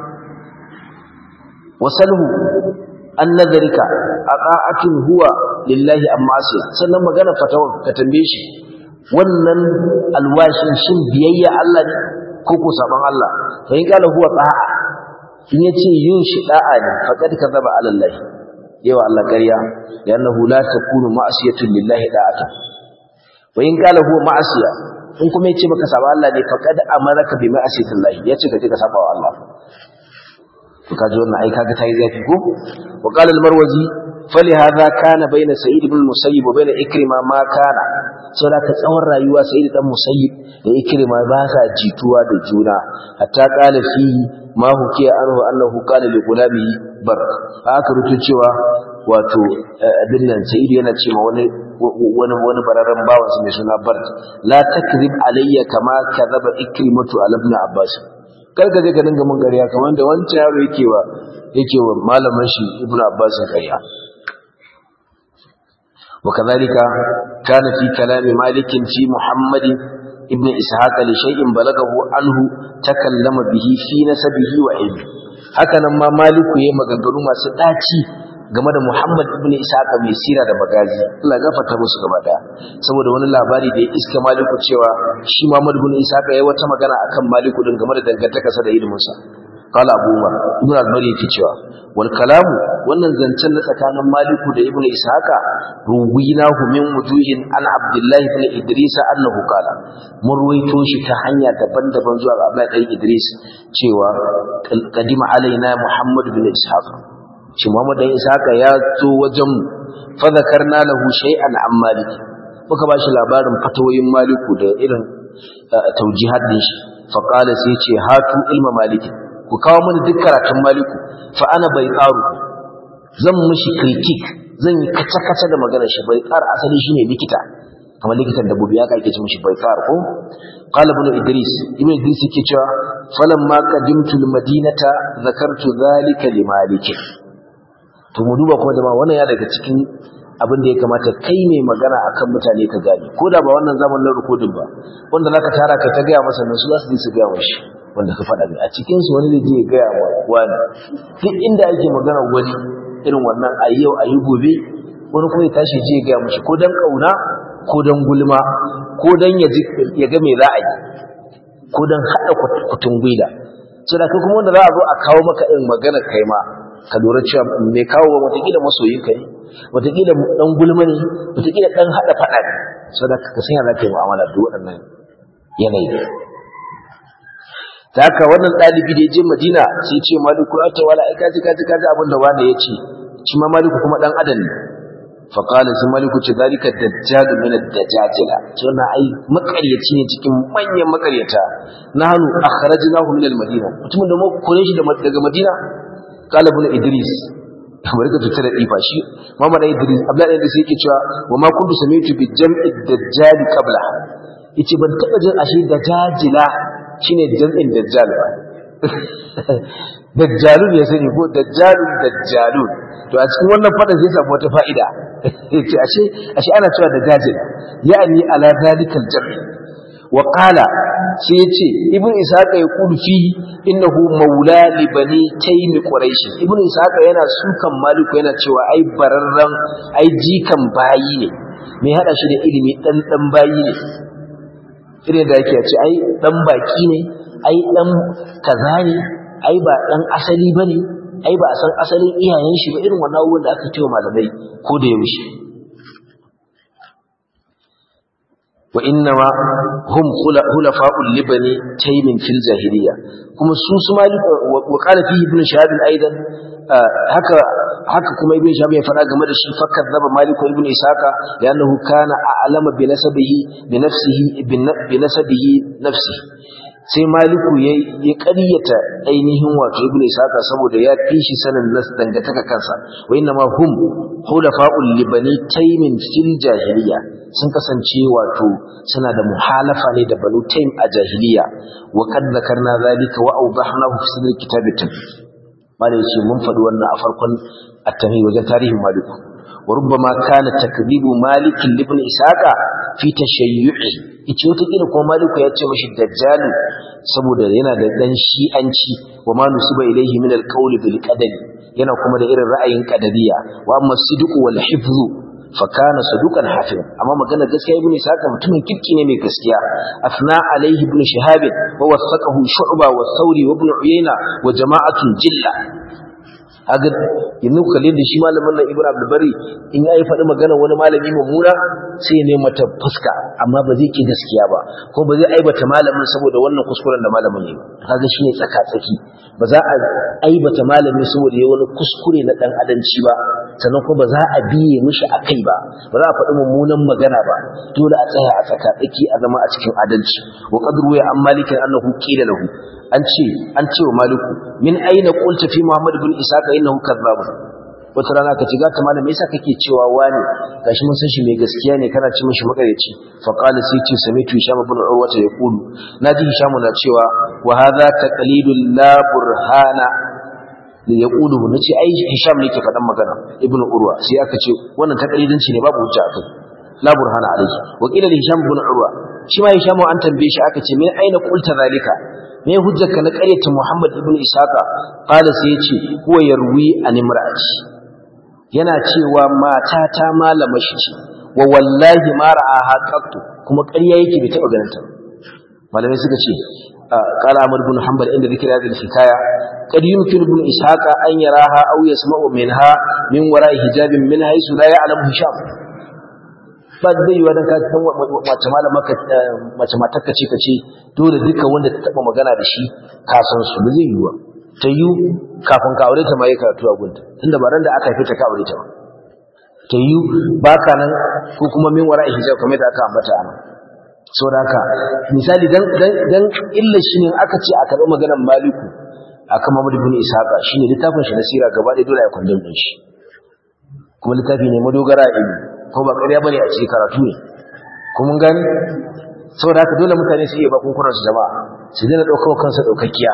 wasalhu an nazarika aqa'atun huwa lillahi amma asiya sannan magana fatawa ka tambaye shi wannan alwashin shin biyayya Allah ne ko ko saban Allah fa in kala huwa ta'a in yace yin shi da'a ne faqad kadaba ala Allah yawa Allah ƙarya yannahu la takunu ma'asiyatun lillahi da'ata wa in kala huwa ma'asiya in kuma yace maka saban Allah ne faqad amaraka bi ma'asiyatillahi yace ka je ka saba wa Allah to kaji wannan ai kaga tayi zafi ko wa qala al-marwazi فلهذا كان بين سعيد بن المسيب وبين إكرمة ما كان saboda ka tsawon rayuwa sai da dan musayyib da ikrima ba sa jituwa da juna hatta qala fi ma hukiya anhu annahu qala li gulami bar haka rutu cewa wato abin nan sayyid yana cewa wani wani wani bararren bawan sa mai suna bar la takrib alayya kama kadhaba ikrimatu ala ibn abbas kar ka je ka dinga mun ƙarya kamar da wancan yaro yake wa yake wa malamin shi ibn abbas ƙarya وكذلك كان في كلام مالك في محمد ابن إسحاق لشيء بلغه عنه تكلم به في نسبه وعلمه هكذا ما مالك يما غغرو masu daci game da Muhammad ibn Ishaq mai sira da bagazi Allah gafarta musu gaba daya saboda wani labari da ya iska Maliku cewa shi Muhammad ibn Ishaq yayi wata magana akan Maliku din game da dangantakarsa da ilimin sa قال ابو عمر ابن al-bari yake cewa wal kalamu wannan zancen na tsakanin maliku da ibnu ishaqa ruwinahu min wujuhin an abdullah ibn idris annahu qala mun ruwaito shi ta hanya daban-daban zuwa abdullah ibn idris cewa qadima alaina muhammad ibn ishaq shi muhammad ibn ishaqa ya zo wajen fa zakarna lahu shay'an an malik muka ba shi labarin fatawoyin maliku da irin taujihat din shi fa qala sai ce hatu ilma maliki ku kawo mini duk karatun maliku fa ana bai tsaro zan mishi kritik zan yi kaca-kaca da maganar shi bai tsara asali shine likita kamar likitan dabbobi ya kake ci mishi bai tsara ko qala ibn idris ibn idris yake cewa falamma qadimtu almadinata zakartu dhalika li malik to mu duba kuma jama'a wannan ya daga cikin abin da ya kamata kai ne magana akan mutane ka gane ko da ba wannan zamanin rikodin ba wanda zaka tara kai ta gaya masa nan su za su je su gaya mashi wanda ka faɗa mai a cikin su wani da je gaya wa wani duk inda ake magana wani irin wannan a yau a yi gobe wani kuma ya tashi je gaya mashi ko dan kauna ko dan gulma ko dan ya ya ga me za a yi ko dan haɗa kutun gwida so da kai kuma wanda za a zo a kawo maka irin magana kai ma ka lura cewa mai kawo ba wataƙila masoyinka ne wataƙila ɗan gulma ne wataƙila ɗan haɗa faɗa ne so da ka sanya za ka yi mu'amala da waɗannan yanayi da haka wannan ɗalibi da ya je madina sai ce maliku ya ce wala ai kaji kaji kaji abin da wani ya ce shi ma maliku kuma ɗan adam ne faƙala sai maliku ce zalika dajjalu min ad-dajajila to na ai makaryaci ne cikin manyan makaryata nahnu akhrajnahu min al-madina mutumin da mu kore shi daga madina qala ibn idris bari ka fitar da ifa shi Muhammad Idris Abdullahi Idris yake cewa wa ma kuntu sami'tu bi jam'i dajjal qabla yace ban taba jin ashe dajjala shine jam'in dajjal ba dajjalun ya sani ko dajjalun dajjalun to a cikin wannan fada sai samu wata fa'ida yace ashe ashe ana cewa dajjal yani ala zalikal jam'i wa qala sai yace ibn ishaq ya kulu fi innahu maula li bani taym quraish ibn ishaq yana sukan maliku yana cewa ai bararran ai jikan bayi ne me hada shi da ilimi dan dan bayi ne irin da yake ce ai dan baki ne ai dan kaza ne ai ba dan asali bane ai ba a san asalin iyayen shi ba irin wannan abubuwan da aka cewa malamai ko da yaushe wa innama hum hulafa'ul libani taymin fil jahiliya kuma su su malik wa qala fi ibn shahab aidan haka haka kuma ibn shahab ya fara game da shi fakar zaba malik ibn isaka li'annahu kana a'lama bi nasabihi bi nafsihi bi nasabihi nafsihi sai maliku ya ya ƙaryata ainihin wato ibn isaka saboda ya fi shi sanin nas dangantaka kansa wa inna ma hum hulafa'ul libani taymin fil jahiliya sun kasance wato suna da muhalafa ne da banu taym a jahiliya wa kad zakarna zalika wa awdahnahu fi sadr kitab at-tafsir malai ce mun faɗi wannan a farkon at-tamhi wajen tarihin maliku wa rubbama kana takdibu malik ibn isaka fi tashayyu'i yace wata kila kuma maliku ya ce mashi dajjalu saboda yana da dan shi'anci wa ma nusiba ilayhi min al-qawl bil qadari yana kuma da irin ra'ayin qadariya wa amma sidqu wal hifzu fa kana saduqan hafiz amma magana gaskiya ibn isaka mutumin kirki ne mai gaskiya afna alayhi ibn shihab wa wasaqahu shu'ba wa thawri wa ibn uyayna wa jama'atun jilla haga yanzu kalle da shi malamin nan Ibn Abdul Bari in yayi faɗi magana wani malami mummuna sai ne mata fuska amma ba zai ki gaskiya ba ko ba zai aibata malamin saboda wannan kuskuren da malamin ne kaga shine tsaka tsaki ba za a aibata malami saboda yayi wani kuskure na dan adanci ba sannan kuma ba za a biye mishi akai ba ba za a faɗi mummunan magana ba dole a tsaya a tsaka tsaki a zama a cikin adalci wa qadru ya an malikin annahu qila lahu an ce an ce wa maliku min aina qulta fi muhammad ibn isaka innahu kadhab wata rana ka ci gata malam yasa kake cewa wani gashi mun san shi mai gaskiya ne kana ci mishi makareci fa qala sai ce samitu hisham ibn urwa ta yaqulu naji hisham na cewa wa hadha taqlidul la burhana li yaqulu nace ai hisham ne ke faɗan magana ibn urwa sai aka ce wannan taqlidanci ne babu hujja akai la burhana alayhi wa qila li hisham ibn urwa shi ma hisham an tambaye shi aka ce min aina qulta zalika me hujjarka na ƙaryata Muhammad ibn Isaka qala sai yace huwa yarwi an imra'ati yana cewa mata ta malama shi ce wa wallahi ma ra'aha qattu kuma ƙarya yake bai taba ganin ta malamai suka ce qala Ahmad ibn Hanbal inda zikri hadhihi hikaya qad yumkin ibn Isaka an yaraha aw yasma'u minha min wara'i hijabin min haythu la ya'lamu hisham ba zai yi wa dan ka san mace malama ka mace matar ka ce ka ce dole duka wanda ta taba magana da shi ka san su ba zai yi wa ta yi kafin ka aure ta ma yi karatu a gunta tunda ba ran da aka haife ta ka aure ta ba ta yi ba ka nan ko kuma min wara hijab kamar da aka ambata a nan saboda haka misali dan dan dan illa shi ne aka ce a karɓi maganar maliku akan Muhammad ibn Ishaqa shine littafin shi na sira gaba ɗaya dole ya kwandon din shi kuma littafi ne madogara ilimi ko ba ƙarya bane a cikin karatu ne ko mun gani saboda haka dole mutane su iya bakun kuran su jama'a su dena daukar kansa daukakkiya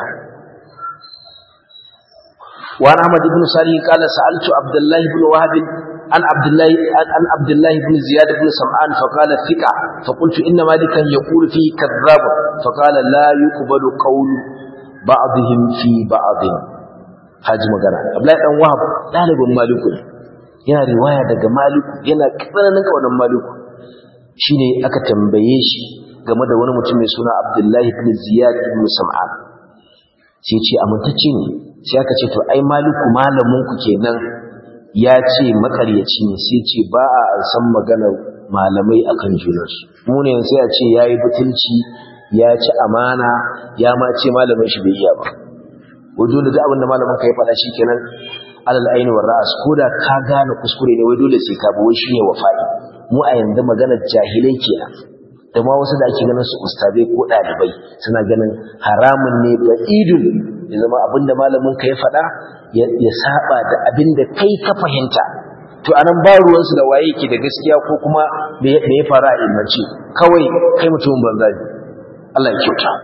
wa an ahmad ibn salih qala sa'altu abdullah ibn wahab an abdullah an abdullah ibn ziyad ibn sam'an fa qala thiqa fa qultu inna malikan yaqulu fi kadhab fa qala la yuqbalu qawlu ba'dihim fi ba'd haji magana abdullah dan wahab dalibin maliku yana riwaya daga maliku yana tsananin kaunan maliku shine aka tambaye shi game da wani mutum mai suna Abdullahi ibn Ziyad ibn Sam'an sai ce amintacce ne sai aka ce to ai maliku malamin ku kenan ya ce makaryaci ne sai ce ba a san magana malamai akan junansu mu ne sai a ce yayi butulci ya ci amana ya ma ce malamin shi bai iya ba wai dole da abin da malamin ka ya faɗa kenan alal aini war ra'as koda ka gane kuskure ne wai dole sai ka bi wai shine wafa'i mu a yanzu maganar jahilai kenan da ma wasu da ake ganin su ustazai ko dalibai suna ganin haramun ne ga idul ya zama abinda malamin ka ya faɗa ya saba da abinda kai ka fahimta to anan ba ruwan su da waye yake da gaskiya ko kuma me ya faru a ilmanci kawai kai mutumin banza ne Allah ya kyauta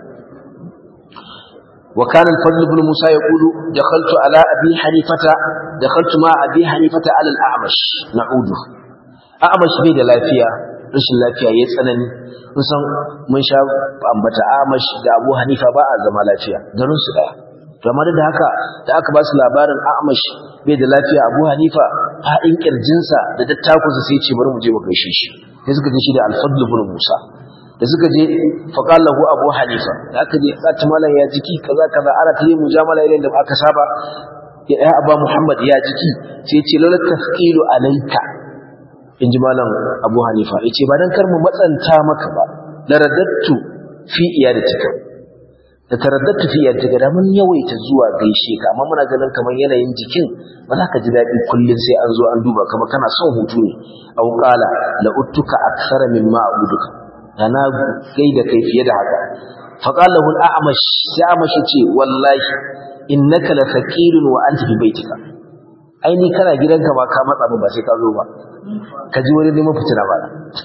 وكان الفضل بن موسى يقول دخلت على أبي حنيفة دخلت مع أبي حنيفة على الأعمش نعوده أعمش بيد لافيا rashin lafiya ya tsanani mun san mun sha ambata amash da abu hanifa ba a zama lafiya garin su daya kamar da haka da aka ba su labarin amash bai da lafiya abu hanifa haɗin kirjinsa da dattakunsa sai ce bari mu je mu gaishe shi sai suka je shi da alfadlu ibn musa da suka je faqala lahu abu hanifa da aka je ka malam ya jiki kaza kaza ana ta yi mujamala irin da aka saba ya aba muhammad ya jiki sai ce lalla tafqilu alayka in ji malam abu hanifa ya ce ba don kar mu matsanta maka ba da radattu fi iyadatika da taraddatu fi iyadatika da mun yawaita zuwa gaishe ka amma muna ganin kamar yanayin jikin ba za ka ji daɗi kullum sai an zo an duba kamar kana son hutu ne aw qala la uttuka akthara mimma a'buduka da na gaida kai fiye da haka fa qala lahu al-a'mash sai a'mash ce wallahi innaka la faqirun wa anta fi baitika ai ni kana gidanka ba ka matsa ba sai ka zo ba ka ji wani neman fitina ba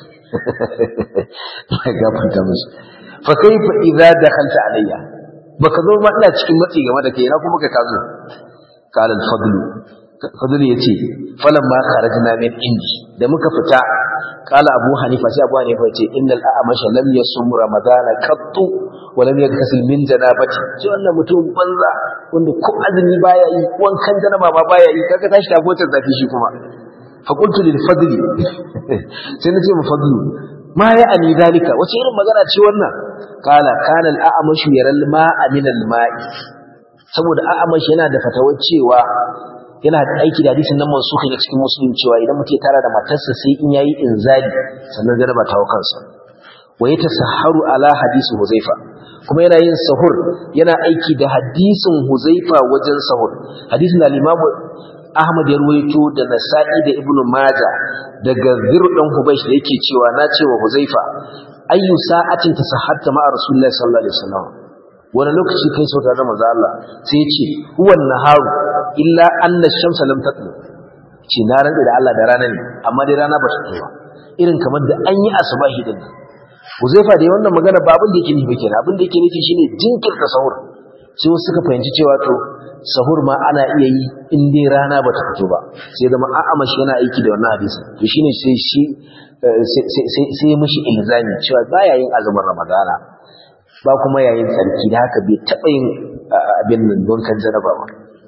ya gafarta musu fa kaifa idza dakhalta alayya baka zo ma ina cikin matsi game da kai na kuma kai ka zo qala al-fadl fadl yace falamma kharajna min indi da muka fita qala abu hanifa sai abu hanifa yace innal a'masha lam yasum ramadana qattu wa lam yaktasil min janabati shi wannan mutum banza wanda ko azumi baya yi wankan janaba ma baya yi kaga tashi ta gotar zafi shi kuma فقلت للفضل سنتي مفضل ما يعني ذلك wace irin magana ce wannan kala kana al-a'mash yara al-ma'a min al-ma'i saboda a'mash yana da fatawar cewa yana da aiki da hadisin nan mansukhi na cikin muslim cewa idan mutum ya tara da matarsa sai in yayi inzali sannan jaraba ta hawo kansa wa yatasahharu ala hadisi huzaifa kuma yana yin sahur yana aiki da hadisin huzaifa wajen sahur hadisin da al-imam Ahmad ya ruwaito da Nasa'i da Ibn Majah daga Zir dan Hubaysh da yake cewa na cewa Huzaifa ayyu sa'atin tasahhatta ma'a Rasulullahi sallallahu alaihi wasallam wani lokaci kai sauta da manzo Allah sai ya ce huwan naharu illa anna ash-shamsa lam tatlu ce na rantsa da Allah da rana ne amma dai rana ba ta fito ba irin kamar da an yi asubahi din Huzaifa da wannan magana ba abin da yake nufi kenan abin da yake nufi shine jinkirta sahur sai wasu suka fahimci cewa to sahur ma ana iya yi in dai rana bata fito ba sai zama a'amash yana aiki da wannan hadisi to shine sai shi sai sai mishi ilzami cewa baya yin azumin ramadana ba kuma yayin tsarki da haka bai taɓa yin abin nan don kan jaraba ba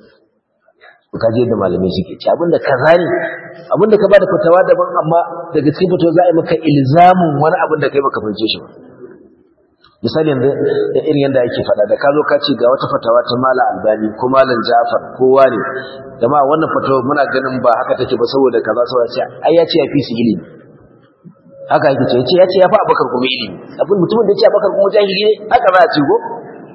ka je da malamai suke ci abinda kaza ne abinda ka bada fatawa daban amma daga cikin fatawa za a yi maka ilzamin wani abin da kai baka fahimce shi ba misali yanzu irin yadda ake faɗa da ka zo ka ce ga wata fatawa ta mala albani ko malam jafar kowa ne jama'a wannan fatawa muna ganin ba haka take ba saboda kaza saboda ce ai ya ce ya fi su ilimi haka yake ce ya ce ya fi abakar kuma ilimi abin mutumin da ya ce abakar kuma jahili ne haka za a ce ko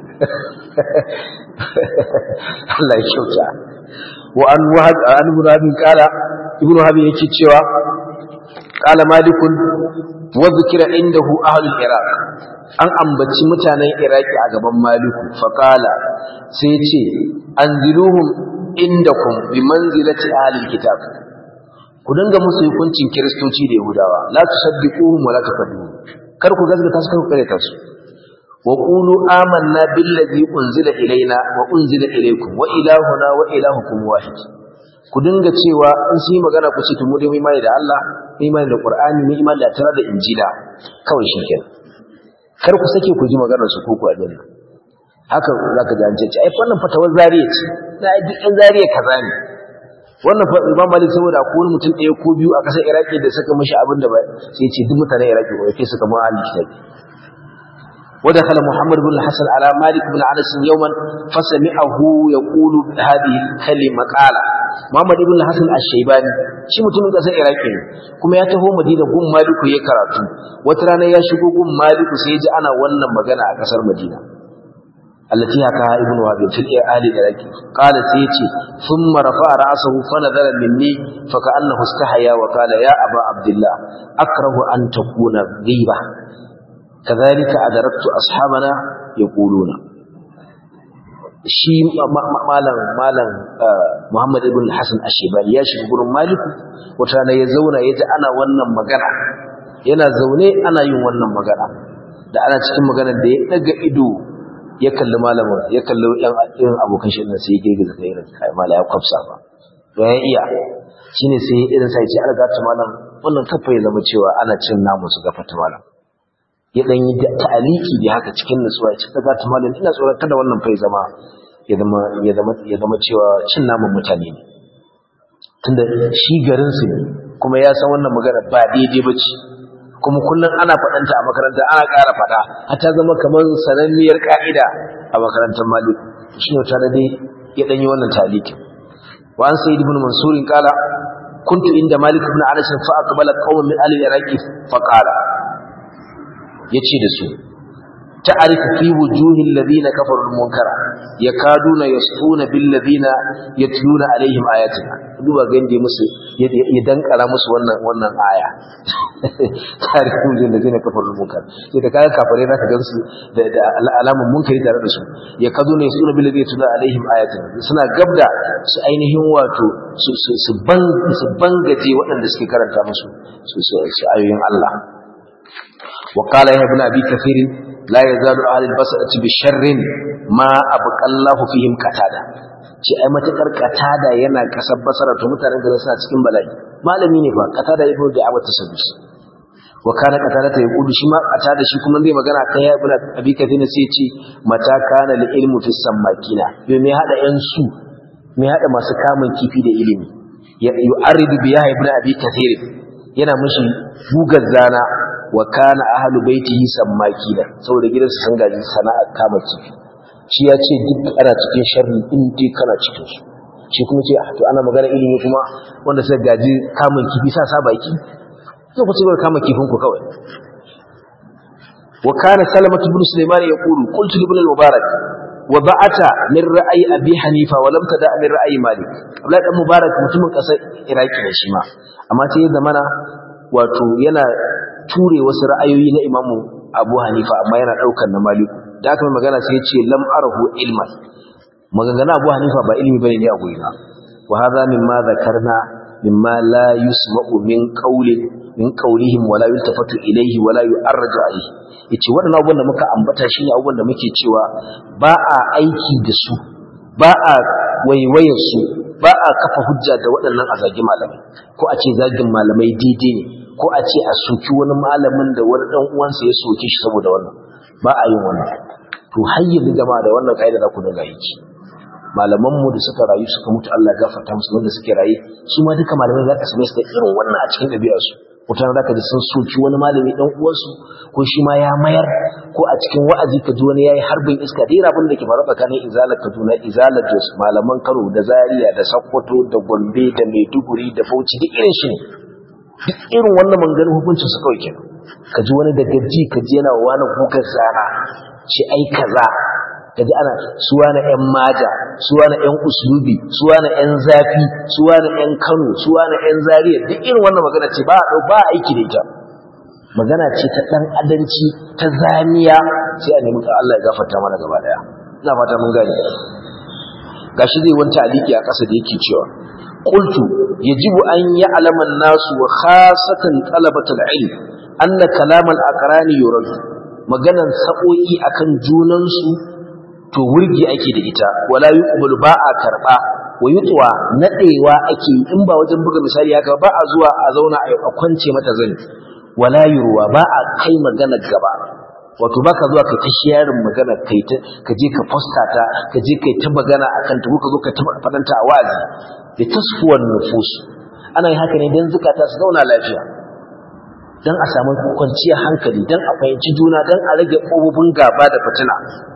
Allah ya kyauta wa an wahab an ibn kala ibn wahab yake cewa qala malikun wa dhikra indahu ahlul iraq an ambaci mutanen iraki a gaban maliku faƙala sai ce an ziluhun indakum bi manzilati ahlil kitab ku dinga musu hukuncin kiristoci da yahudawa la tusaddiquhum wa la tukadibu kar ku gazgata su kar ku kare kansu wa qulu amanna billazi unzila ilaina wa unzila ilaykum wa ilahuna wa ilahukum wahid ku dinga cewa in su yi magana ku ce to mu dai mu imani da Allah mu imani da Qur'ani mu imani da tara da Injila kawai shikenan kar ku sake ku ji maganar su ko ku a dinna haka zaka ji an ce ai wannan fatawar zariya ce na duk ɗan zariya kaza ne wannan fa Imam Malik saboda ko wani mutum ɗaya ko biyu a ƙasar Iraki da suka mishi abin da ba sai ce duk mutanen Iraki ko yake suka mu ahli kitabi ودخل محمد بن الحسن على مالك بن انس يوما فسمعه يقول هذه الكلمه قال محمد بن الحسن الشيباني shi mutumin kasar iraki ne kuma ya taho madina gun maliku ya karatu wata rana ya shigo gun maliku sai ya ji ana wannan magana a kasar madina allati haka ibn wahab fil ahli iraki qala sai yace thumma rafa'a ra'sahu fa nadara minni fa ka'annahu istahaya wa qala ya aba abdullah akrahu an takuna ghiba كذلك أدركت أصحابنا يقولون shi malam malam Muhammad ibn Hassan Ashebani ya shiga gurin Maliku wata rana ya zauna ya ji ana wannan magana yana zaune ana yin wannan magana da ana cikin maganar da ya daga ido ya kalli malamin ya kalli yan irin abokan shi sai ya girgiza kai irin kai mala ya kwafsa ba to ya iya shine sai irin sai ya ce alga ta malam wannan kafa ya zama cewa ana cin namu su gafata malam ya dan yi ta'aliki da haka cikin nutsuwa ya ce kaga ta malam ina tsoron kada wannan fa ya zama ya zama ya zama ya zama cewa cin namun mutane ne tunda shi garin su ne kuma ya san wannan magana ba daidai ba ce kuma kullum ana faɗanta a makaranta ana ƙara faɗa har ta zama kamar sananniyar ƙa'ida a makarantar malik shi ne tare dai ya ɗanyi wannan talikin wa an sayi ibn mansurin ƙala kuntu inda malik ibn anas fa aqbala qauman min ahli iraqi fa qala yace da su ta'arifu fi wujuhil ladina kafaru al-munkara yakaduna yasfuna bil ladina yatluna alaihim ayatina duba ga inda musu ya dankara musu wannan wannan aya ta'arifu wujuhil ladina kafaru al-munkara sai da kaga kafare zaka gansu da alamun munkari tare da su yakaduna yasfuna bil ladina yatluna alaihim ayatina suna gabda su ainihin wato su su ban su bangaje waɗanda suke karanta musu su ayoyin Allah وقال يا ابن أبي كثير لا يزال أهل البصرة بشر ما أبقى الله فيهم كتادا ce ai matakar katada yana kasar basara to mutanen da suna cikin bala'i malami ne fa katada ibnu da abu tasaddus wa kana katada ta yaqulu shi ma katada shi kuma zai magana kai ya ibnu abi kathina sai ce mata kana li ilmu fi sammakina yo me hada yan su me hada masu kamun kifi da ilimi ya yu'aridu bi ya ibnu abi kathir yana mushi gugar zana wa kana ahlu baitihi sammakina saboda gidansu sun gaji sana'ar kama kifi shi ya ce duk ana cikin sharri in dai kana cikin su shi kuma ce to ana magana ilimi kuma wanda suka gaji kamun kifi sa sa baki zai ku cigaba kama kifin ku kawai wa kana salamatu ibn sulaiman yaqulu qultu ibn al-mubarak wa ba'ata min ra'ayi abi hanifa wa lam tada min ra'ayi malik abdullahi dan mubarak mutumin kasar iraki ne shi ma amma sai da mana wato yana ture wasu ra'ayoyi na imamu abu hanifa amma yana ɗaukar na maliku da aka mai magana sai ce lam arahu ilman maganganu abu hanifa ba ilimi bane ne a gurina wa hadha mimma zakarna mimma la yusma'u min qawlin min qawlihim wala yultafatu ilayhi wala yu'arraju alayhi yace waɗannan abubuwan da muka ambata shine abubuwan da muke cewa ba a aiki da su ba a waiwayar su ba a kafa hujja da waɗannan a zagi malamai ko a ce zagin malamai daidai ne ko a ce a soki wani malamin da wani ɗan uwansa ya soke shi saboda wannan ba a yin wannan to har yanzu jama'a da wannan kaida za ku dinga yi malaman mu da suka rayu suka mutu Allah gafarta musu wanda suke raye su ma duka malamai za ka same su da irin wannan a cikin ɗabi'ar su mutane za ka ji sun soki wani malami ɗan uwansu ko shi ma ya mayar ko a cikin wa'azi ka ji wani ya yi harbin iska da abin da ke faru tsakanin izalar kaduna izalar jos malaman kano da zaria da sokoto da gombe da maiduguri da bauchi duk irin shi ne duk irin wannan manganin hukuncin su kawai kenan ka ji wani daga ji ka ji yana wani gugar zana ce ai kaza ka ji ana suwa na yan maja suwa na yan uslubi suwa na yan zafi suwa na yan kano suwa na yan zariya duk irin wannan magana ce ba a ba aiki da ita magana ce ta dan adanci ta zaniya sai a nemi ka Allah ya gafarta mana gaba daya ina fata mun gane gashi zai wanta aliki a ƙasa da yake cewa قلت يجب أن يعلم الناس وخاصة طلبة العلم أن كلام الأقران يرد maganan sa'o'i akan junansu to wurgi ake da ita wala yuqbalu ba a karba wa yutwa nadewa ake in ba wajen buga misali haka ba a zuwa a zauna a kwance mata zani wala yurwa ba a kai magana gaba wato baka zuwa kai ta sharing magana kai ta ka je ka posta ta ka je kai ta magana akan ta ko ka zo ka ta fadanta a wazi da tasfuwar nufus ana yi haka ne don zukata su zauna lafiya don a samu kwanciyar hankali don a fahimci juna don a rage ƙofofin gaba da fitina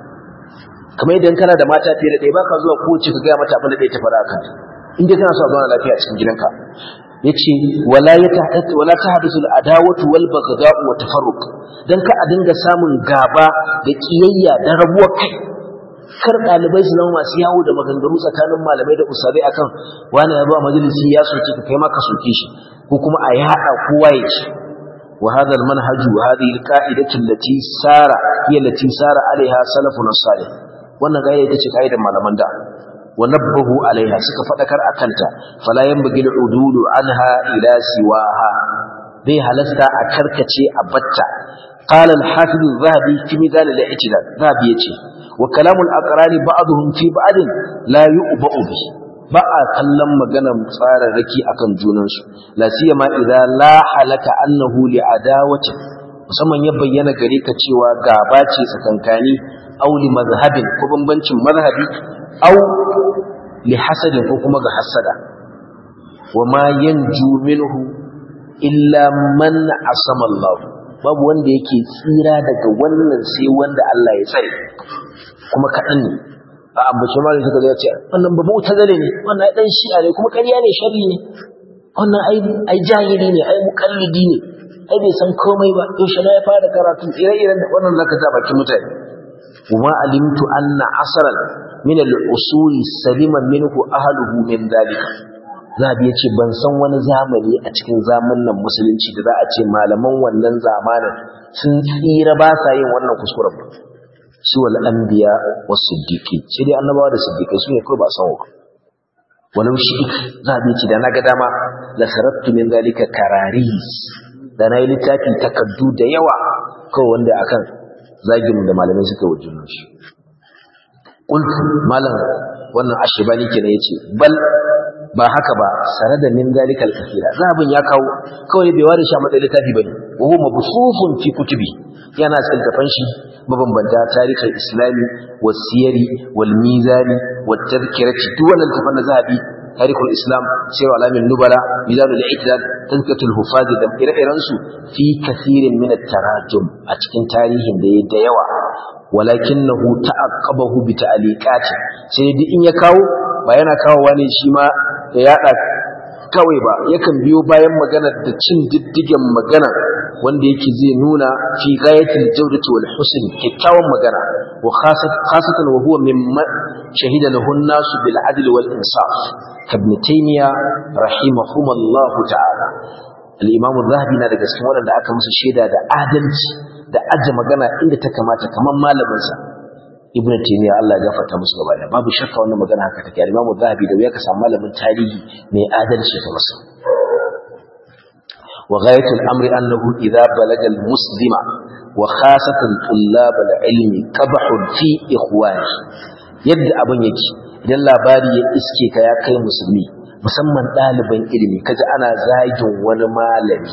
kamar idan kana da mata fiye da ɗaya baka zuwa kowace ka gaya mata abin da ɗaya ta faɗa kan in dai kana so a zauna lafiya a cikin gidanka yace wala yata wala tahdusu al-adawatu wal baghdha'u wa tafarruq dan ka a dinga samun gaba da kiyayya da rabuwar kai kar ɗalibai su zama masu yawo da maganganu tsakanin malamai da usabai akan wani ya zuwa majalisi ya soke ka kai maka soke shi ko kuma a yaɗa kowa ya ci wa hadha al-manhaj wa hadhihi al-qa'idatu allati sara hiya allati sara alaiha salafun salih wannan gaida ita ce kaidar malaman da wa nabbahu alaiha suka fadakar akanta fala yanbaghi al-udulu anha ila siwaha bai halasta a karkace a batta قال الحافظ الذهبي في ميزان الاعتدال ذهبي يتي وكلام الأقران بعضهم في بعض لا يؤبأ به ba a kallon maganar tsararraki akan junansu la siyama idan la halaka annahu li adawati musamman ya bayyana gare ka cewa gaba ce tsakankani aw li mazhabin ko bambancin mazhabi aw li hasadin ko kuma ga hasada wa ma yanju minhu illa man asama Allah babu wanda yake tsira daga wannan sai wanda Allah ya tsare kuma kaɗan ne a ambaci malin suka zai ce wannan ba mu tazale ne wannan dan shi'a ne kuma ƙarya ne sharri ne wannan ai ai jahili ne ai mukallidi ne ai bai san komai ba yaushe na ya fara karatu ire-iren da wannan zaka ta bakin mutane kuma alimtu anna asran min al-usuli salima minhu ahluhu min dalika zabi yace ban san wani zamani a cikin zamanin musulunci da za a ce malaman wannan zamanin sun tsira ba sa yin wannan kuskuren ba su wal anbiya was siddiqi sai dai annabawa da siddiqai su ne kai ba san wa walau shi zabi yace da naga dama la sarattu min zalika kararis da na yi littafi takaddu da yawa kawai wanda akan zagin da malamai suka wajen shi ƙultu malam wannan ashibani kenan ya ce bal ba haka ba sare da min zalikal kafira zabin ya kawo kawai bai ware shi a matsayin littafi bane wa huwa mabsufun fi kutubi yana cikin tafan shi mabambanta tarihin islami was siyari wal mizani wat tadhkirati duk wannan tafan da zabi تاريخ الإسلام سير علام النبلاء ميزان الاعتدال تذكرة الحفاظ دم إرئرنسو في كثير من التراجم أتكن تاريخ دي ديوة ولكنه تعقبه بتعليقات سيدي إن يكاو بيانا كاو واني شما يأتى kawai ba yakan biyo bayan magana da cin diddigen magana wanda yake zai nuna fi ghayatil jawdati wal husn kikkiawan magana wa khasatan wa huwa mimma shahida lahu an-nas bil adl wal insaf ibn taymiya rahimahumullahu ta'ala al-imam az-zahabi na daga cikin wanda aka musu shaida da adalci da aje magana inda ta kamata kaman malamin sa ibn taymiya Allah ya gafarta musu gaba da babu shakka wannan magana haka take al-imam az-zahabi da ya ka samu malamin tarihi mai adalci ta masa wa ghayatul amri annahu idha balaga al-muslima wa khasatan tullab al-ilm qabhun fi ikhwani yadda abin yake idan labari ya iske ka ya kai musulmi musamman ɗaliban ilimi kaji ana zagin wani malami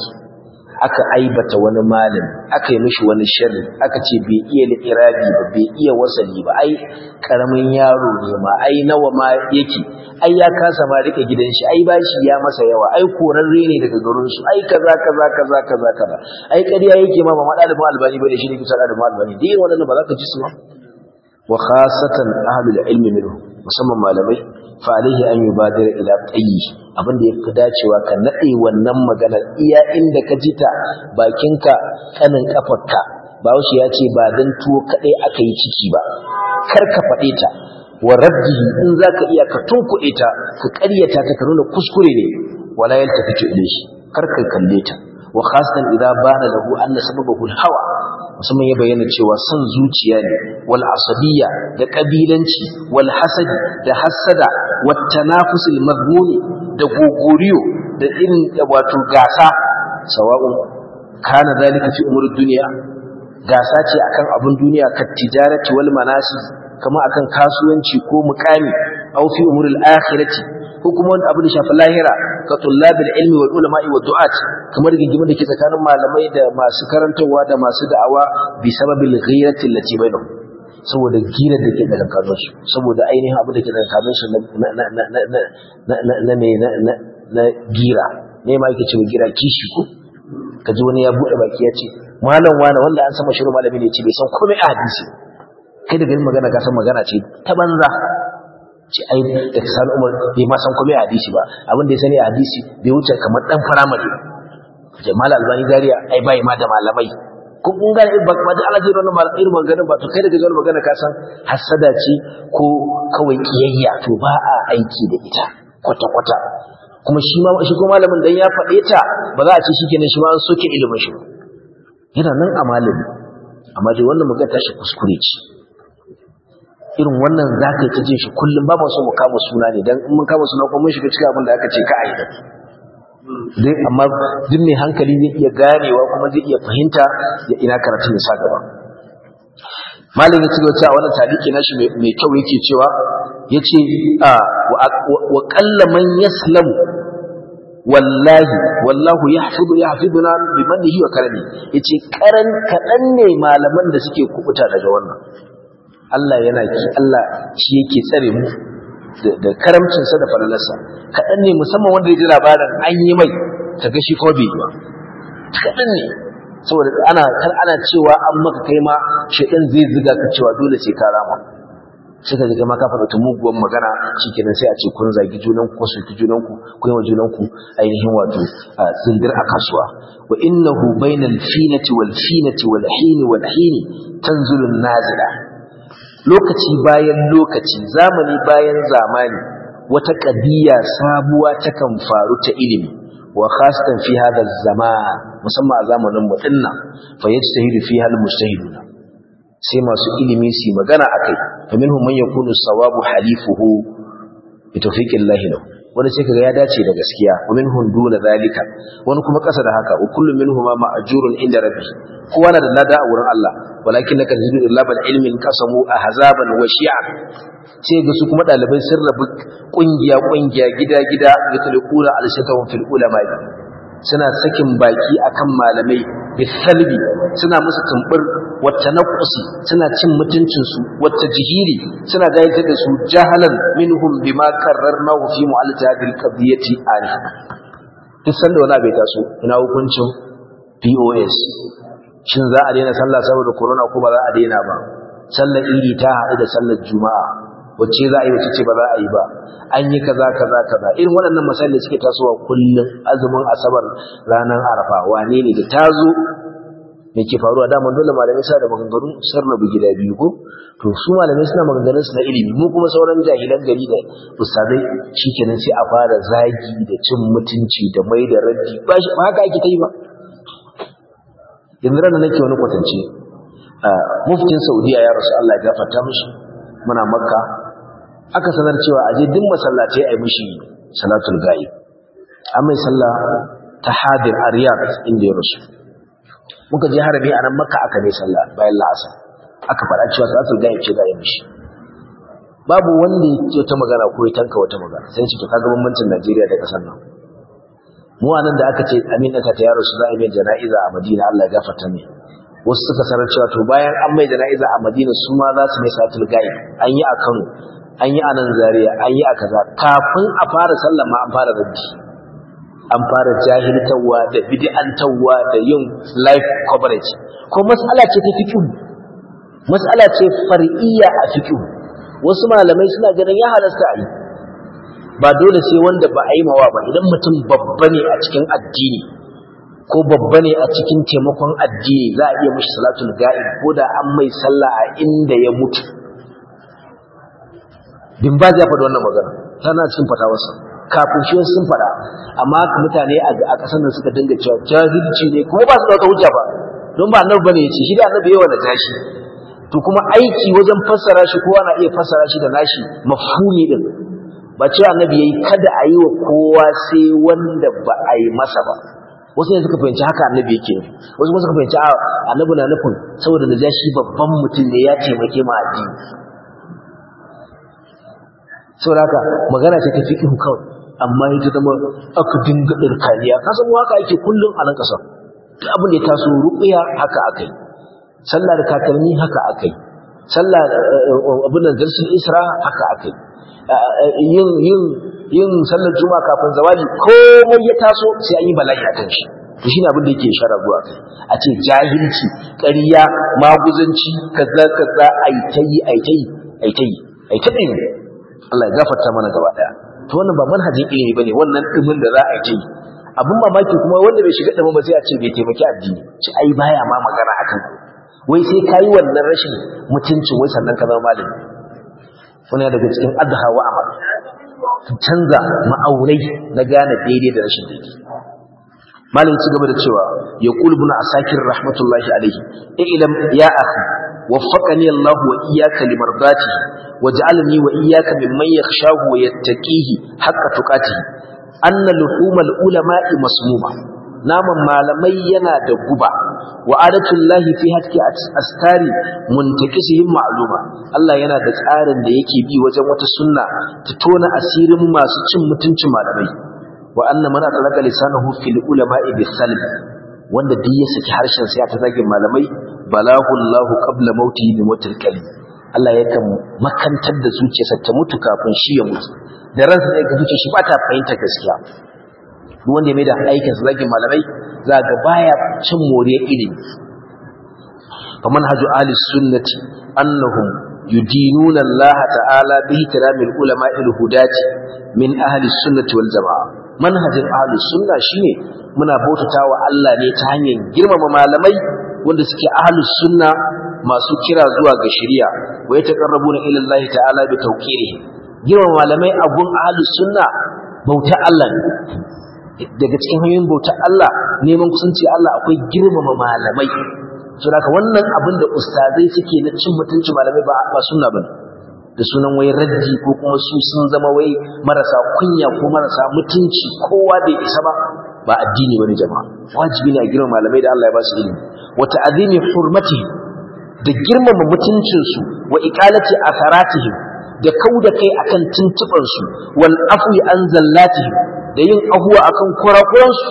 aka aibata wani malami aka yi mishi wani sharri aka ce bai iya li'irabi ba bai iya wasali ba ai karamin yaro ne ma ai nawa ma yake ai ya kasa ma rike gidan shi ai bashi ya masa yawa ai korarre ne daga garin su ai kaza kaza kaza kaza kaza ai ƙarya yake ma ba ɗalibin albani bane shi ne kusa ɗalibin albani dai wannan ba za ka ji su ba wa khasatan ahlul ilmi minhu musamman malamai fa alaihi an yubadira ila tayyi abin da yafi dacewa ka nade wannan magana iya inda ka jita bakinka kanin kafarka bawashi ya ce ba dan tuwo kadai aka yi ciki ba kar ka fade ta wa raddihi in zaka iya ka tunkuɗe ta ka ƙaryata ta ka nuna kuskure ne wala yaltafitu ilayhi kar ka kalle ta wa khasatan idza bana lahu anna sababahu al-hawa musamman ya bayyana cewa son zuciya ne wal asabiyya da kabilanci wal hasadi da hasada wat tanafus al mazmuni da gogoriyo da irin wato gasa sawa'un kana zalika fi umur dunya gasa ce akan abun duniya ka tijarati wal manasi kama akan kasuwanci ko mukami aw fi umur al akhirati ko kuma wani abu da shafi lahira ka tullabil ilmi wal ulama'i wa du'at kamar gingimin da ke tsakanin malamai da masu karantarwa da masu da'awa bi sababil ghirati allati bainahum saboda girar da ke tsakanin su saboda ainihin abu da ke tsakanin su na na na na na na na na na gira ne ma yake cewa gira kishi ko kaji wani ya bude baki ya ce malam wani wanda an sama shiru malami ne ce bai san komai a hadisi kai da ganin magana ka san magana ce ta banza ce ai da sani umar bai ma san komai a hadisi ba abin da ya sani a hadisi bai wuce kamar dan firamare jamal albani dariya ai bai ma da malamai ko kun ga ba ba da Allah zai wannan malamai irin maganar ba to kai daga wannan magana ka san hasada ce ko kawai kiyayya to ba a aiki da ita kwata kwata kuma shi ma shi ko malamin dan ya faɗe ta ba za a ce shikenan shi ma an soke ilimin shi yana nan a malami amma dai wannan magana tashi kuskure ce irin wannan za ka yi ta jin shi kullum ba so mu kama suna ne don in mun kama suna kuma mun shiga cikin abin da aka ce ka aida dai amma duk mai hankali zai iya ganewa kuma zai iya fahimta ya ina karatun ya sa gaba malam ya cigaba cewa wannan taliki nashi mai kyau yake cewa yace wa qalla man yaslamu wallahi wallahu yahfidu yahfiduna bi mannihi wa karami yace karan kadan ne malaman da suke kubuta daga wannan Allah yana ki Allah shi yake tsare mu da karamcin sa da falalarsa kadan ne musamman wanda ya ji labarin an yi mai kaga shi ko bai ba kadan ne saboda ana kar ana cewa an maka kai ma shedan zai ziga ka cewa dole sai ka rama sai ka ga ma ka faɗa muguwan magana shikenan sai a ce kun zagi junan ku su ki junan ku ku yi wa junan ku ainihin wato zindir a kasuwa wa innahu bainal finati wal finati wal hini wal hini tanzulu nazila lokaci bayan lokaci zamani bayan zamani wata kadiya sabuwa takan faru ta ilimi wa khasatan fi hadha zaman musamman a zamanin mu dinnan fa yajtahidu fiha al mujtahiduna sai masu ilimi su magana akai fa minhum man yakunu sawabu halifuhu bi tawfiqillahi lahu wani sai kaga ya dace da gaskiya wa minhum duna zalika wani kuma kasa da haka wa kullu minhum ma ma'jurun inda rabbi kowa na da lada a wurin Allah walakin laka tajidu labal ilmin qasamu ahzaban wa shi'a sai ga su kuma dalibai sun rabu kungiya kungiya gida gida yatluquna al-shatawun fil ulama suna sakin baki akan malamai bisalbi suna musu tumbur wata naqusi suna cin mutuncin su wata jihili suna gayyatar da su jahalan minhum bima karrarnahu fi mu'alati hadhihi al-qadiyati an duk sanda wani bai taso ina hukuncin POS shin za a daina sallah saboda corona ko ba za a daina ba sallar idi ta haɗu da sallar juma'a wacce za a yi wacce ce ba za a yi ba an yi kaza kaza kaza irin waɗannan masalai suke tasowa kullum azumin asabar ranar arafa wane ne da tazo me ke faruwa da man dole malamai sa da maganganu sun rabu gida biyu ko to su malamai suna maganganun su na ilimi mu kuma sauran jahilan gari da ustadai shikenan sai a fara zagi da cin mutunci da mai da raddi ba haka ake ta yi ba yanzu ranar nake wani kwatance muftin saudiya ya rasu Allah ya gafarta mishi muna makka aka sanar cewa aje duk masallatai ai mishi salatul ghaib an mai sallah ta hadir a riyadh inda ya rasu muka je harabi a nan makka aka mai sallah bayan la'asa aka faɗa cewa salatul ghaib ce za a yi mishi babu wanda ya ta magana ko ya tanka wata magana sai ce to kaga bambancin Najeriya da kasar nan mu anan da aka ce aminata ta yaro su za a yi jana'iza a Madina Allah ya gafarta mai wasu suka sanar cewa to bayan an mai jana'iza a Madina su ma za su mai salatul ghaib an yi a Kano an yi a nan Zaria an yi a kaza kafin a fara sallah ma an fara rabbi an fara jahiltawa da bid'antawa da yin live coverage ko mas'ala ce ta fiqh mas'ala ce far'iyya a fiqh wasu malamai suna ganin ya halasta a yi ba dole sai wanda ba a yi mawa ba idan mutum babba ne a cikin addini ko babba ne a cikin taimakon addini za a iya mashi salatul ga'ib ko da an mai sallah a inda ya mutu bin ba ya faɗi wannan magana tana cikin fatawarsa kafin shi sun faɗa amma mutane a ƙasar nan suka dinga cewa jahilci ne kuma ba su da wata hujja ba don ba annabi bane yace shi da annabi yawa da tashi to kuma aiki wajen fassara shi kowa na iya fassara shi da nashi mafhumi din ba cewa annabi yayi kada a yi wa kowa sai wanda ba a yi masa ba wasu ne suka fahimci haka annabi yake wasu kuma suka fahimci annabi na nufin saboda da shi babban mutum ne ya taimake mu addini saboda haka magana ce ta fiqhu kawai amma ita zama aka dinga dirkaniya ka san haka ake kullun a nan kasar duk abin da ya taso ruqiya haka akai sallah da kakalmi haka akai sallah abin da darsul isra haka akai yin yin yin sallar juma'a kafin zawali komai ya taso sai an yi bala'i akan shi to shine abin da yake ishara zuwa kai a ce jahilci ƙarya maguzanci kaza kaza ai tayi ai tayi ai tayi ai tayi Allah ya gafarta mana gaba daya to wannan ba manhajin ilimi bane wannan dimin da za a yi abin mamaki kuma wanda bai shiga dimin ba sai a ce bai taimaki addini ci ai baya ma magana akan wai sai kai wannan rashin mutuncin wai sannan ka zama malami wannan daga cikin adha wa amal canza ma'aurai na gane daidai da rashin daidai malam ci gaba da cewa ya qul ibn asakir rahmatullahi alayhi ilam ya akhi waffaqani Allah wa iyyaka limardatihi waj'alni wa iyyaka mimman yakhshahu wa yattaqihi haqqa tuqatihi anna luhumal ulama'i masmuma naman malamai yana da guba wa adatullahi fi hatki astari muntakisihim ma'luma Allah yana da tsarin da yake bi wajen wata sunna ta tona asirin masu cin mutuncin malamai wa anna man atalaka lisanahu fil ulama'i bisalb wanda duk ya saki harshen sa ya ta zagin malamai balahu Allah qabla mauti bi mutil kalim Allah yakan makantar da zuciyarsa ta mutu kafin shi ya mutu da ransa zai ga zuciyar shi ba ta fahimta gaskiya duk wanda ya mai da aikin sa zagin malamai za ga baya cin moriyar ilimi fa manhaju ahli sunnati annahum yudinuna Allah ta'ala bi ihtiramil ulama'il hudati min ahli sunnati wal jamaa manhajin ahli sunna shine muna bautatawa Allah ne ta hanyar girmama malamai wanda suke ahli sunna masu kira zuwa ga shari'a wa yataqarrabuna ila Allah ta'ala bi tawqirihi girmama malamai a gun ahli sunna bauta Allah ne daga cikin hanyoyin bautar Allah neman kusanci Allah akwai girmama malamai so da wannan abin da ustazai suke na cin mutunci malamai ba ba sunna bane da sunan wai raddi ko kuma su sun zama wai marasa kunya ko marasa mutunci kowa bai isa ba ba addini bane jama'a wajibi ne a girmama malamai da Allah ya ba su ilimi wa ta'zimi hurmatihim da girmama mutuncin su wa iqalati atharatihim da kauda kai akan tuntuban su wal afwi an zallatihim da yin abuwa akan kurakuransu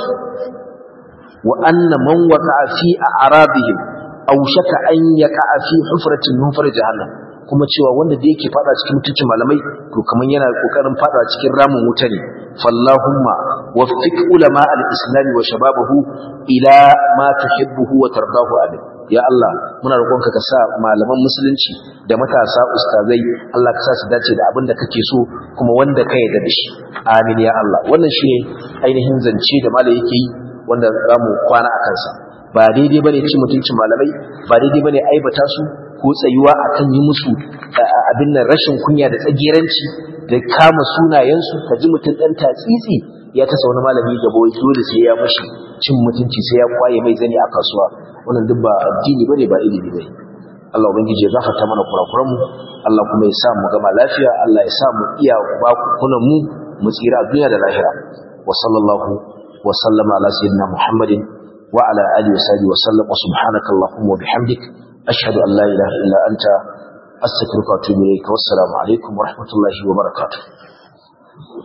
wa anna man waqa'a fi a'radihim aw shaka an yaqa'a fi hufratin min far jahannam kuma cewa wanda da yake fada cikin mutuncin malamai to kaman yana kokarin fada cikin ramin wuta ne fallahumma waffiq ulama al-islam wa shababahu ila ma tuhibbuhu wa tardahu alayh ya Allah muna roƙonka ka sa malaman musulunci da matasa ustazai Allah ka sa su dace da abin da kake so kuma wanda ka yarda da shi amin ya Allah wannan shine ainihin zance da malai yake yi wanda zamu kwana a kansa ba daidai bane cin mutuncin malamai ba daidai bane aibata su ko tsayuwa akan yi musu abin nan rashin kunya da tsageranci da kama sunayensu ka ji mutum dan tatsitsi ya tasa wani malami gaba wai dole sai ya mushi cin mutunci sai ya kwaye mai zani a kasuwa wannan duk ba addini bane ba ilimi bane Allah ubangiji ya gafarta mana kurakuran mu Allah kuma ya sa mu gama lafiya Allah ya sa mu iya ba kunan mu mu tsira a duniya da lahira wa sallallahu wa sallama ala sayyidina Muhammadin wa ala alihi wa sahbihi wa sallam wa subhanaka allahumma wa bihamdik ashhadu an la ilaha illa anta astaghfiruka wa atubu ilayk wa assalamu alaikum wa rahmatullahi wa barakatuh